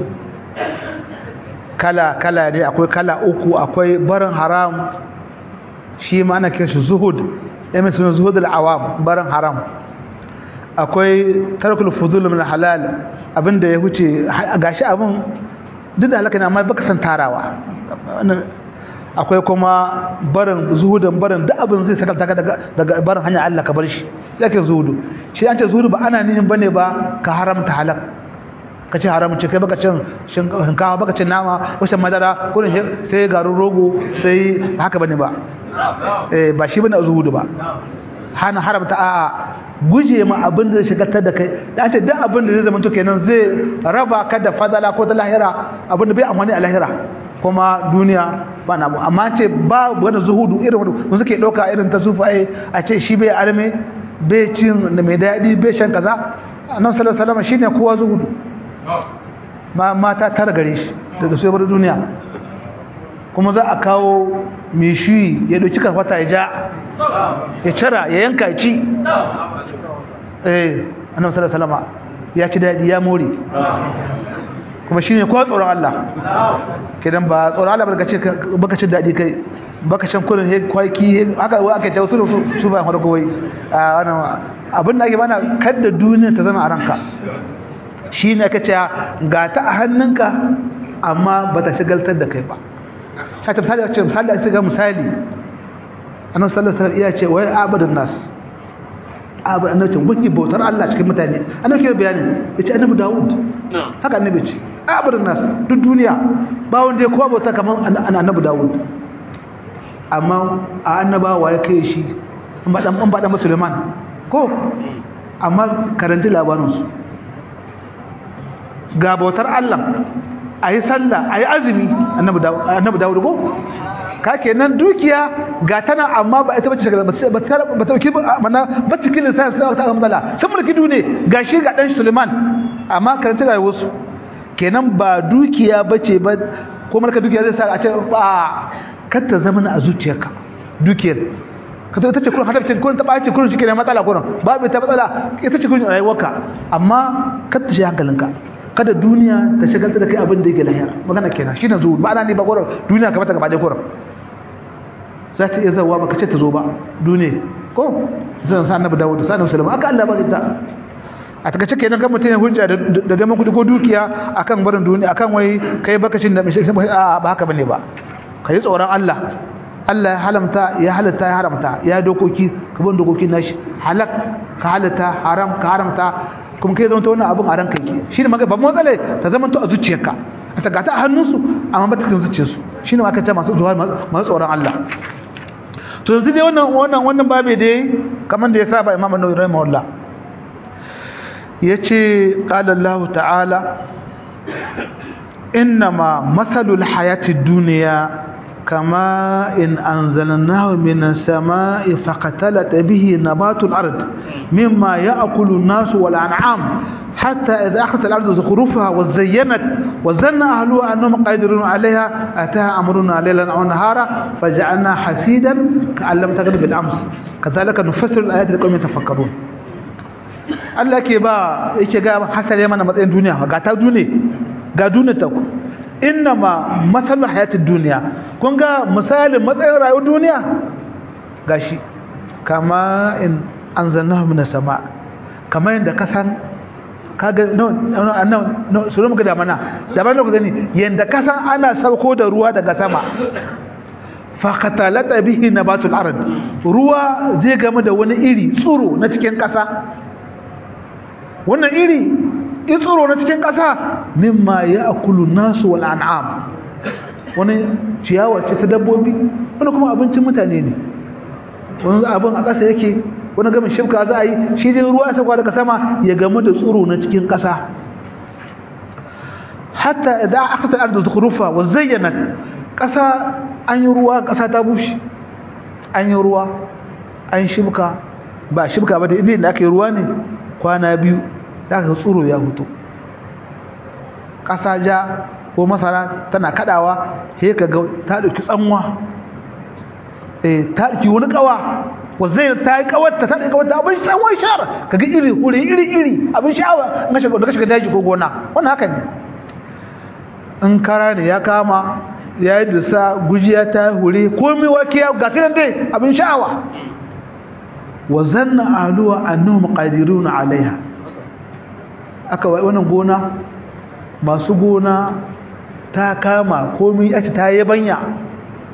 kala kala ne akwai kala uku akwai barin haram shi ma ana kiran shi zuhud ya mai suna zuhud al'awam barin haram akwai tarkul fudul min halal abinda ya huce gashi abin duk da halaka ne amma baka san tarawa akwai kuma barin zuhudin barin duk abin zai sakalta ka daga daga barin hanyar Allah ka bar shi yake zuhudu shi an ce zuhudu ba ana nihin bane ba ka haramta halal ka ci haram ce kai baka cin shinkafa baka cin nama wasan madara ko sai garin rogo sai haka bane ba eh ba shi bane zuhudu ba hana haramta a'a guje ma abin da shigatar da kai da ce duk abin da zai zama to kenan zai raba ka da fadala ko da lahira abin da bai amfani a lahira kuma duniya ba na mu amma ce ba wani zuhudu irin wanda suke dauka irin ta sufai a ce shi bai arme bai cin da mai daɗi bai shan kaza annabi sallallahu alaihi wasallam shine kowa zuhudu ma mata tara gare shi daga sai bar duniya kuma za a kawo mishi ya dauki karfata ya ja ya cira ya yanka ci eh annabi sallallahu alaihi wasallam ya ci dadi ya more kuma shine ko tsoron Allah kidan ba tsoron Allah baka ce baka ci dadi kai baka shan kullun he kwaki haka wai aka tawo su su ba farko wai a wannan abin da ake bana kada duniya ta zama a ranka shine aka ce ga ta a hannunka amma bata shigaltar da kai ba sai ta misali ce misali a ga misali annabi sallallahu alaihi wasallam iya ce wai abadun nas abu annabi wani bautar Allah cikin mutane annabi ke bayani yace annabi Dawud haka annabi ce abadun nas duk duniya ba wanda ya kowa bauta kamar annabi Dawud amma a annabawa ya kai shi in ba dan in ba dan musulman ko amma karanti labarin su ga bautar Allah ayi sallah ayi azumi annabi Dawud annabi Dawud ko ka kenan dukiya ga tana amma ba ita bace ba ta ba ta dauki mana ba cikin lissafi ta ta amdala sun mulki dune gashi ga dan Suleiman amma karanta ga wasu kenan ba dukiya bace ba ko malaka dukiya zai sa a ce ba kar ta zama a zuciyarka dukiyar ka ta ce kullum hadafin kullum ta bace kullum shi kenan matsala kullum babu ta matsala ita ce kullum rayuwarka amma kar ta shi hankalinka kada duniya ta shagalta da kai abin da yake lahira magana kenan shine zuwa ba ana ne ba gurin duniya kamar ta gaba da gurin za ta iya zawa baka ce ta zo ba duniya ko zan sa annabi Dawud sa annabi Sulaiman aka Allah ba zai ta a taka cike nan ga mutum ya hujja da da kudi ko dukiya akan barin duniya akan wai kai bakacin da a ba haka bane ba kai tsoron Allah Allah ya halamta ya halatta ya haramta ya dokoki ka bin dokokin nashi halak ka halatta haram ka haramta kuma kai zama ta wannan abin a ranka yake shi ne maka babban matsala ta zama ta a zuciyarka a ta gata a hannunsu amma ba ta kan zuciyarsu shi ne maka ta masu zuwa masu tsoron Allah to yanzu dai wannan wannan wannan babe dai kamar da ya saba Imam An-Nawawi rahimahullah yace qala Allah ta'ala innama masalul hayatid dunya كما إن أنزلناه من السماء فقتلت به نبات الأرض مما يأكل الناس والأنعام حتى إذا أخذت الأرض زخرفها وزينت وزن أهلها أنهم قادرون عليها أتاها أمرنا ليلا أو نهارا فجعلنا حسيدا كأن لم تغلب بالأمس كذلك نفسر الآيات لقوم يتفكرون Allah ke ba yake ga hasale mana matsayin duniya ga ta duniya ga duniya ta ku innama matsalar hayatun duniya kun ga misalin matsayin rayuwar duniya gashi kama in an zanna mina sama kama yadda ka san kaga no no no su muka da mana da mana ku gani yanda ka san ana sauko da ruwa daga sama fa qatalata bihi nabatul ard ruwa zai game da wani iri tsuro na cikin kasa wannan iri in tsoro na cikin ƙasa mimma ya akulu nasu wal an'am wani ciyawa ce ta dabbobi wani kuma abincin mutane ne wani abin a ƙasa yake wani gamin shifka za a yi shi dai ruwa sauka daga sama ya gamu da tsoro na cikin ƙasa hatta idan aka ta arda zukhrufa wa zayyana ƙasa an yi ruwa ƙasa ta bushe an yi ruwa an shibka ba shibka ba da inda aka yi ruwa ne kwana biyu za ka tsoro ya hutu ƙasa ja ko masara tana kadawa sai ka ga ta dauki tsanwa eh ta dauki wani kawa wa zai ta yi kawarta ta dauki kawarta abin tsanwa shara ka ga iri iri iri iri abin sha'awa in shiga daga shiga daji ko gona wannan haka ne in kara ne ya kama ya yi dusa gujiya ta hure komai wake ya ga sai dai abin sha'awa wa zanna ahluha annahum qadiruna alaiha aka wai wannan gona masu gona ta kama komai ake ta yabanya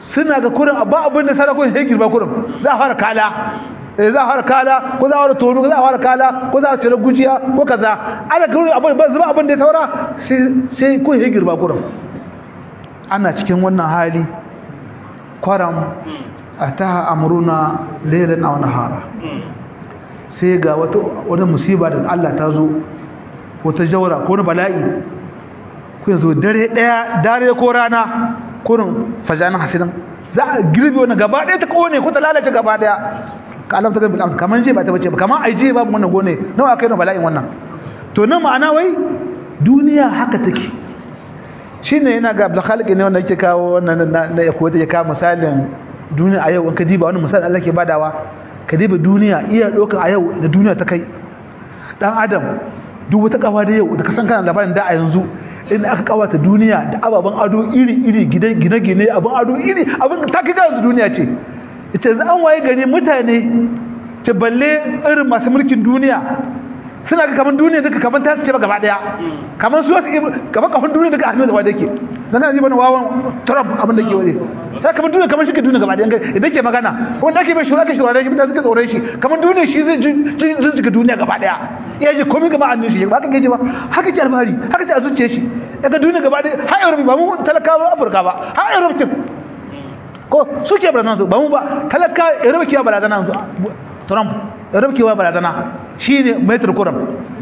suna ga kurin ba abin da sarakun sai girma kurin za a fara kala eh za a fara kala ko za a fara tono za a fara kala ko za a tare gujiya ko kaza ana kurin abin ba zuba abin da ya saura sai sai kun sai girma kurin ana cikin wannan hali kwaram ataha amruna laylan aw nahara sai ga wata wata musiba da Allah ta zo wata jawra ko wani bala'i ku yanzu dare daya dare ko rana kurin fajanan hasidan za a girbe wannan gaba daya ta kone ko ta lalace gaba daya ka alamta ga bil kaman je ba ta bace ba kaman ai je ba wannan gone nawa kai na bala'in wannan to nan ma'ana wai duniya haka take shine yana ga Abdul Khaliq ne wanda yake kawo wannan na ya koyi ya kawo misalin duniya a yau in ka diba wannan misalin Allah ke badawa ka diba duniya iya doka a yau da duniya ta kai dan adam duk wata kawa da yau da ka san kana labarin da a yanzu in aka kawata duniya da ababen ado iri-iri gine-gine abin ado iri abin ta kika yanzu duniya ce ita yanzu an waye gari mutane ce balle irin masu mulkin duniya suna ga kamar duniya duka kamar ta ce ba gaba daya kamar su wasu kamar kafin duniya duka hannu da wadda ke zana ji bane wawan trump abin da ke waje ta kamar duniya kamar shi ke duniya gaba daya idan ke magana wanda ake bai shura ke shura shi mutane suka tsoron shi kamar duniya shi zai jijjiga duniya gaba daya iya ji komai gaba annin shi ba haka gaji ba haka ce alfahari haka ce a zuciya shi daga duniya gaba daya har europe ba mu talakawa afirka ba har europe ce ko suke barazana su ba mu ba talaka europe ke barazana su trump europe ke barazana shi ne maitar kuram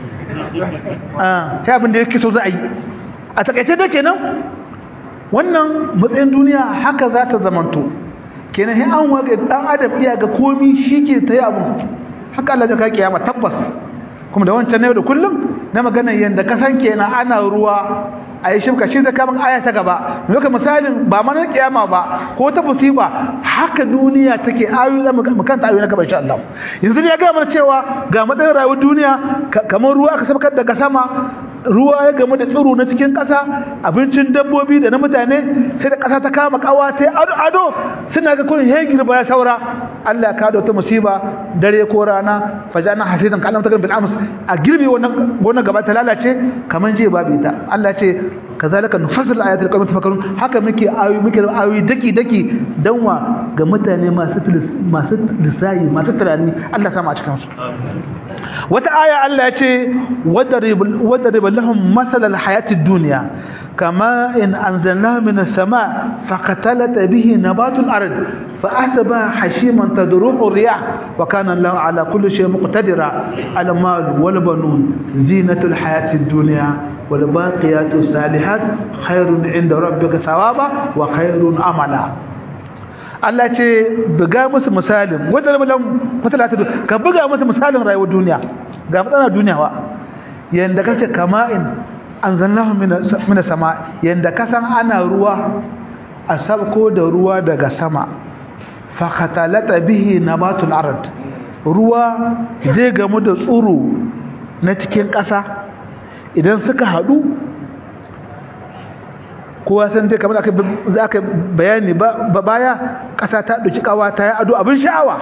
ta abin da yake so za a yi a takaice da kenan wannan matsayin duniya haka za ta zamanto kenan sai an waga dan adam iya ga komi shi ke ta yi abu haka Allah ka kiyama tabbas kuma da wancan ne da kullum na magana yanda kasan kenan ana ruwa a yi shimka shi da kamar aya ta gaba muka misalin ba mana kiyama ba ko ta musiba haka duniya take ayoyi da mu kanta ayoyi na gaba insha Allah yanzu ne ya ga mana cewa ga matsayin rayuwar duniya kamar ruwa aka sabkar daga sama ruwa ya gamu da tsiro na cikin ƙasa abincin dabbobi da na mutane sai da ƙasa ta kama kawa ta ado ado suna ga kun hegir ba ya saura Allah ya kawo ta musiba dare ko rana fajana hasidan kallam ta bil ams a girbe wannan wannan gaba ta lalace kaman je babu ita Allah ya ce kazalika nufasil ayatul qawmi tafakkarun haka muke ayoyi muke ayoyi daki daki danwa ga mutane masu masu lissayi masu tunani Allah sama a cikin su wata aya Allah ya ce wadarib wadarib lahum masal alhayati ad-dunya kama in anzalna min as-sama' faqatalat bihi nabatul ard فأحسبها حشيما تدروح الرياح وكان الله على كل شيء مقتدرا المال والبنون زينة الحياة الدنيا والباقيات الصالحات خير عند ربك ثوابا وخير أملا Allah ce buga musu misalin wanda lam matalata ka buga musu misalin rayuwar duniya ga matsala duniya wa yanda kace kama'in anzalnahu min sama yanda kasan ana ruwa a sabko da ruwa daga sama fakhatalata bihi nabatul ard ruwa zai gamu da tsuro na cikin ƙasa idan suka haɗu kowa san dai kamar aka za ka bayani ba baya ƙasa ta ɗauki ƙawa ta yi ado abin sha'awa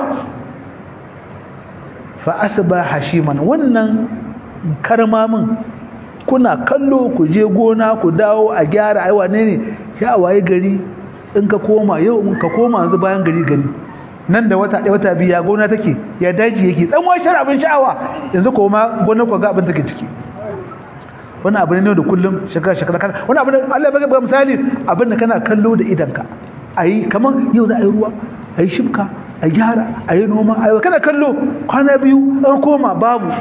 fa asba hashiman wannan karmamin kuna kallo ku je gona ku dawo a gyara aiwa ne ne ya waye gari in ka koma yau in ka koma yanzu bayan gari gari nan da wata ɗaya wata biya gona take ya daji yake tsanwa shar abin sha'awa yanzu koma gona ku ga abin take ciki wani abu ne da kullum shekara shekara kana wani abu ne Allah ya baka misali abin da kana kallo da idanka ayi kaman yau za a yi ruwa ayi shibka a gyara ayi noma ayi kana kallo kwana biyu an koma babu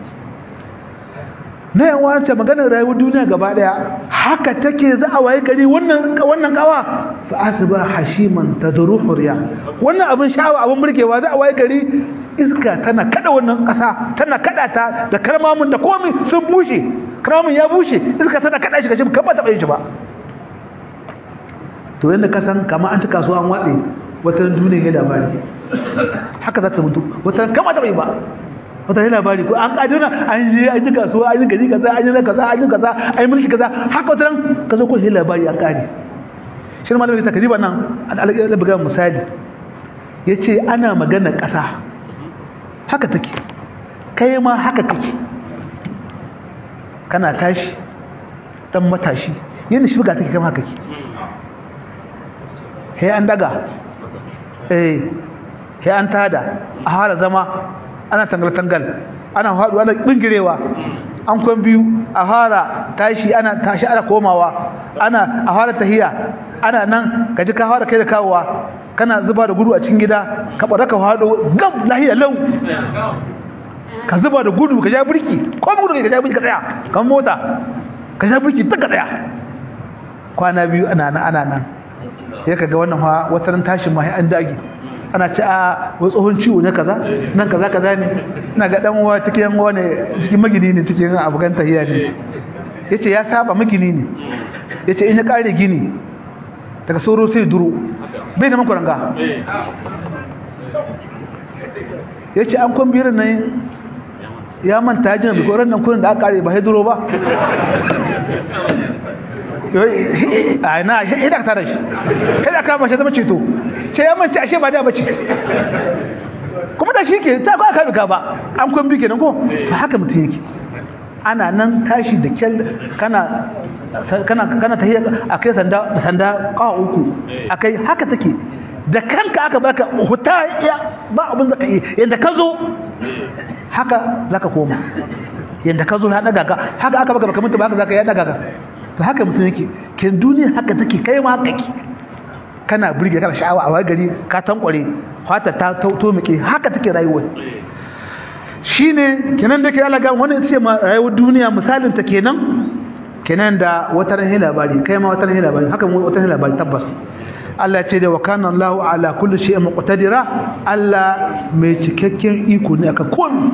na yan wance maganar rayuwar duniya gaba daya haka take za a waye gari wannan wannan kawa fa asba hashiman tadruhu riya wannan abin sha'awa abin burgewa za a waye gari iska tana kada wannan kasa tana kada ta da karmamin da komai sun bushe karmamin ya bushe iska tana kada shi kace kan ba taba yin shi ba to yanda ka san kamar an ta kasuwa an watse wata duniya ya labari haka za ta mutu wata kama taba yi ba wata yi labari ko an kaduna an je an ji kasuwa an yi gari kaza an yi na kaza an yi kaza an yi mulki kaza haka wata ran ka zo ko yi labari an kare shi ne malamin sakari ba nan al'alaƙa buga misali ya ce ana magana ƙasa haka take kai ma haka kake kana tashi dan matashi yadda shi buga take kama haka ke he an daga eh he an tada a hala zama ana tangal tangal ana haɗu ana bingirewa an kwan biyu a fara tashi ana tashi ana komawa ana a fara tahiya ana nan kaji ka fara kai da kawowa kana zuba da gudu a cikin gida ka bara ka fado gam lahiya lau ka zuba da gudu ka ja burki ko gudu ka ja burki ka tsaya kan mota ka ja burki ta ka tsaya kwana biyu ana nan ana nan sai ka ga wannan fa wata ran tashin ma an dage ana ci a wai tsohon ciwo ne kaza nan kaza kaza ne ina ga dan uwa cikin uwa ne cikin magini ne cikin abugan tahiya ne yace ya saba magini ne yace in ya kare gini daga soro sai duro bai da makuranga yace an kon birin nan ya manta jin bi koran nan kurin da aka kare ba sai duro ba a na idan ta da shi kada ka ba shi zama ceto ce ya mance ashe ba da bace kuma da shi ke ta ba ka bika ba an kun bi kenan ko to haka mutum yake ana nan tashi da kyal kana kana kana tahiyya akai sanda sanda kawo uku akai haka take da kanka aka baka huta ya ba abin zaka yi yanda ka zo haka zaka koma yanda ka zo ya daga ka haka aka baka baka mutu ba haka zaka ya daga ka to haka mutum yake kin duniya haka take kai ma haka ki kana burge kana sha'awa a wani gari ka tankware fata ta to muke haka take rayuwar shine kenan da ke Allah ga wannan ce ma rayuwar duniya misalin ta kenan kenan da wata rahin labari kai ma wata rahin labari haka mu wata rahin labari tabbas Allah ce da wa kana Allahu ala kulli shay'in muqtadira Allah mai cikakken iko ne akan komai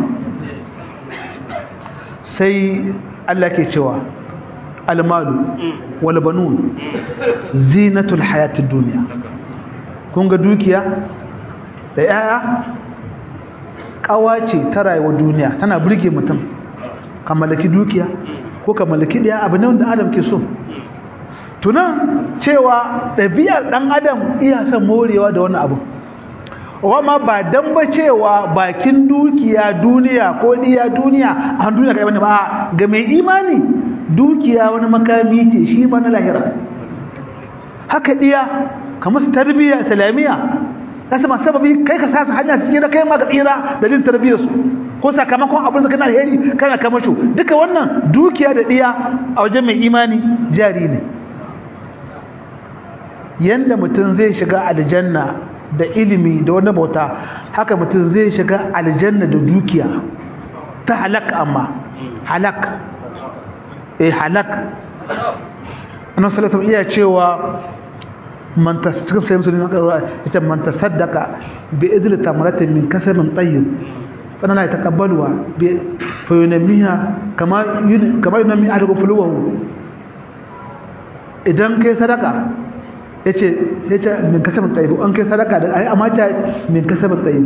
sai Allah ke cewa almalu wal banun zinatul hayatid dunya kun ga dukiya da yaya kawace ta rayuwar duniya tana burge mutum ka mallaki dukiya ko ka mallaki daya abu ne wanda adam ke so tunan cewa ɗabi'ar ɗan adam iya son morewa da wani abu wama ba dan ba cewa bakin dukiya duniya ko diya duniya a duniya kai bane ba ga mai imani dukiya wani makami ce shi ba na lahira haka diya kamar su tarbiyya islamiyya kasu masu sababi kai ka sasa hanya su tsira kai ma ka tsira da jin tarbiyyar su ko sakamakon abin da kana alheri kana kamasho duka wannan dukiya da diya a wajen mai imani jari ne yanda mutum zai shiga aljanna da ilimi da wani bauta haka mutum zai shiga aljanna da dukiya ta halak amma halak eh halak annabi sallallahu alaihi iya cewa man tasaka sai musulmi ita man tasaddaqa bi idli tamratin min kasabin tayyib fana la yataqabbaluha bi fa yunamiha kama kama yunami ahadu fuluwahu idan kai sadaka yace yace min kasabin tayyib an kai sadaka da ai amma ta min kasabin tayyib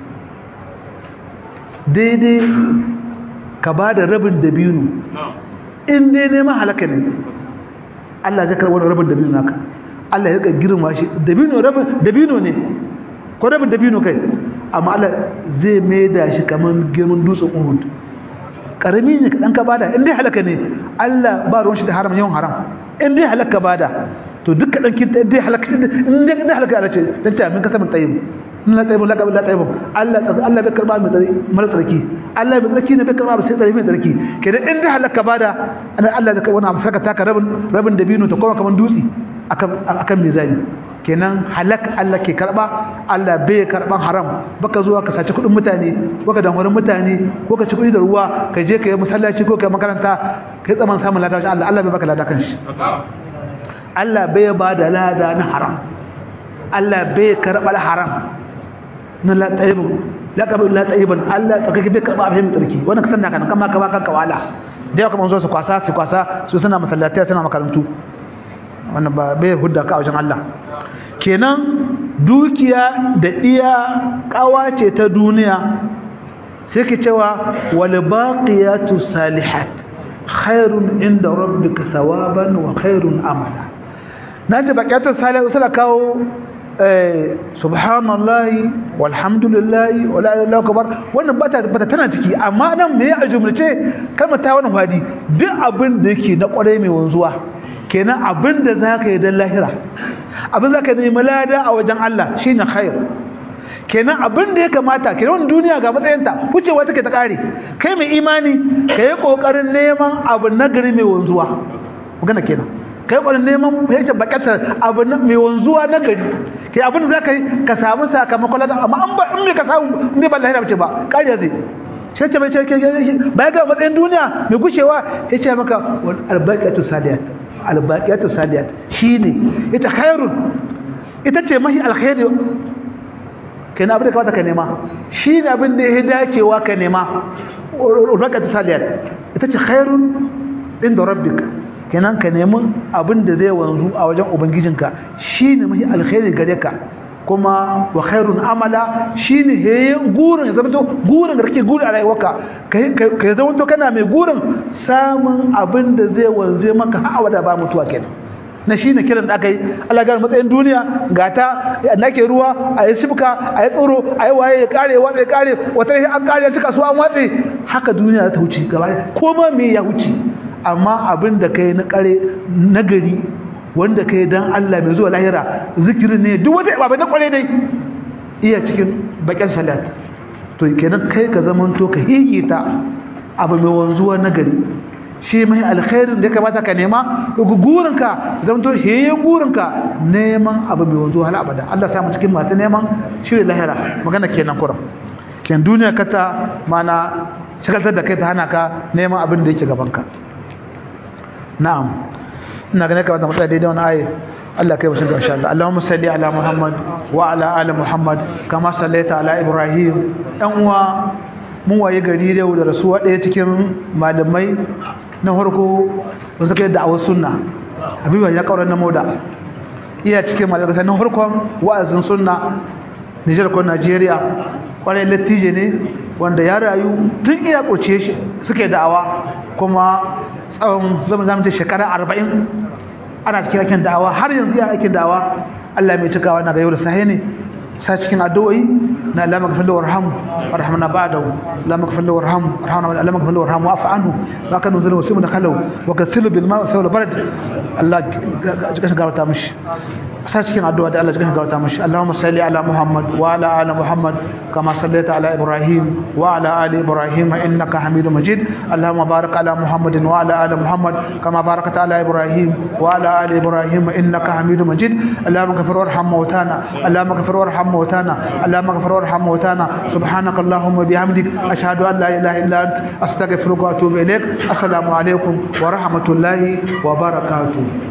daidai ka bada rabin dabino in dai neman halaka ne Allah zai karɓi rabin dabino naka Allah ya girma shi dabino rabin dabino ne ko rabin dabino kai amma Allah zai maida shi kaman girman dutsen Uhud karami ne kadan ka bada in dai halaka ne Allah ba ruwan shi da haram yawan haram in dai halaka bada to duk kadan kin dai halaka in dai dai halaka Allah ce dan ta min kasabin tayyib in la tayyib la qabla la tayyib Allah Allah bai karba mai mara tsarki Allah bai tsarki ne bai karba sai tsarki mai tsarki kenan in dai halaka bada Allah zai karba wannan saka taka rabin rabin dabino ta koma kaman dutse akan akan mizani kenan halak Allah ke karba Allah bai karban haram baka zuwa ka saci kudin mutane ko ka danwarin mutane ko ka ci kudi da ruwa ka je ka yi masallaci ko ka yi makaranta kai tsaman samun lada Allah Allah bai baka lada kan shi Allah bai ba da lada na haram Allah bai karba haram na la tayyibun la qabul la tayyiban Allah tsakake bai karba abin tsarki wannan kasan da kan kama ka ba kanka wala da yau kuma zo su kwasa su kwasa su suna masallatai suna makarantu wannan ba bai hudda ka a wajen Allah kenan dukiya da iya kawace ta duniya sai ke cewa wal baqiyatu salihat khairun inda rabbika thawaban wa khairun amala naji baqiyatu salihat sai kawo eh subhanallahi walhamdulillahi wala ilaha illa akbar wannan bata bata tana ciki amma nan me ya jumlace kalmar ta wannan hadi duk abin da yake na kware mai wanzuwa kenan abinda za ka yi don lahira abin zaka nemi lada a wajen Allah shine khair kenan abin da ya kamata kenan duniya ga matsayinta wucewa take ta kare kai mai imani kai kokarin neman abu nagari mai wanzuwa magana kenan kai kokarin neman yake bakatar abu mai wanzuwa nagari kai abin da zaka yi ka samu sakamakon lada amma an ba in bai ka samu in bai ballahi da bace ba kariya zai sai ce mai ce baya ga matsayin duniya mai gushewa ya ce maka albaqiyatu saliyat albaqiyatu saliyat shine ita khairun ita ce mahi alkhairi kenan abin da kamata ka nema shi ne abin da ya dacewa ka nema raka ta saliyar ita ce khairun inda rabbika kenan ka nemi abin da zai wanzu a wajen ubangijinka shi ne mahi alkhairi gare ka kuma wa khairun amala shi ne heye gurin ya zama to gurin da kake guri a rayuwarka ka zama to kana mai gurin samun abin da zai wanzu maka hawa da ba mutuwa kenan na shi ne kiran da aka yi Allah gane matsayin duniya ga ta nake ruwa a yi shibka a yi tsoro a yi waye ya kare watsa ya kare wata ne an kare cika su an watse haka duniya ta wuce gaba ko ma me ya wuce amma abin da kai na kare nagari wanda kai dan Allah mai zuwa lahira zikiri ne duk wata ba na kware dai iya cikin bakin salat to kenan kai ka zamanto ka hihita abu mai wanzuwa nagari shi mai alkhairin da ya kamata ka nema gurinka zama to heyen gurinka neman abu mai wanzu hal abada Allah samu cikin masu neman shirin lahira magana kenan kuram ken duniya kata mana shagaltar da kai ta hana ka neman abin da yake gabanka na'am ina ganin kamata mu tsaya daidai wani ayi Allah kai bashin insha Allah Allahumma salli ala Muhammad wa ala ali Muhammad kama sallaita ala Ibrahim dan uwa mun waye gari da da rasuwa ɗaya cikin malamai na farko da suka yi da'awar sunna habiba ya kaurar na moda iya cikin malamai na farkon wa'azin sunna Nijar ko Najeriya kwarai latije ne wanda ya rayu tun iya kurce shi suke da'awa kuma tsawon zama zama ce shekara arba'in ana cikin aikin da'awa har yanzu ya aikin da'awa Allah mai cikawa na ga yau da sahi ne sa cikin addu'o'i na Allah magfir da warhamu warhamna ba'dahu Allah magfir da warhamu warhamna Allah magfir da warhamu wa'fu anhu wa kanu zalimu simu da kalau wa kathilu bil ma'i sawla barad Allah jikan gawarta mishi sa cikin addu'a da Allah jikan gawarta mishi Allahumma salli ala Muhammad wa ala ali Muhammad kama sallaita ala Ibrahim wa ala ali Ibrahim innaka Hamidum Majid Allahumma barik ala Muhammad wa ala ali Muhammad kama barakta ala Ibrahim wa ala ali Ibrahim innaka Hamidum Majid Allahumma ghfir warham mautana Allahumma ghfir warham موتانا اللهم اغفر وارحم موتانا سبحانك اللهم وبحمدك اشهد ان لا اله الا انت استغفرك واتوب اليك السلام عليكم ورحمه الله وبركاته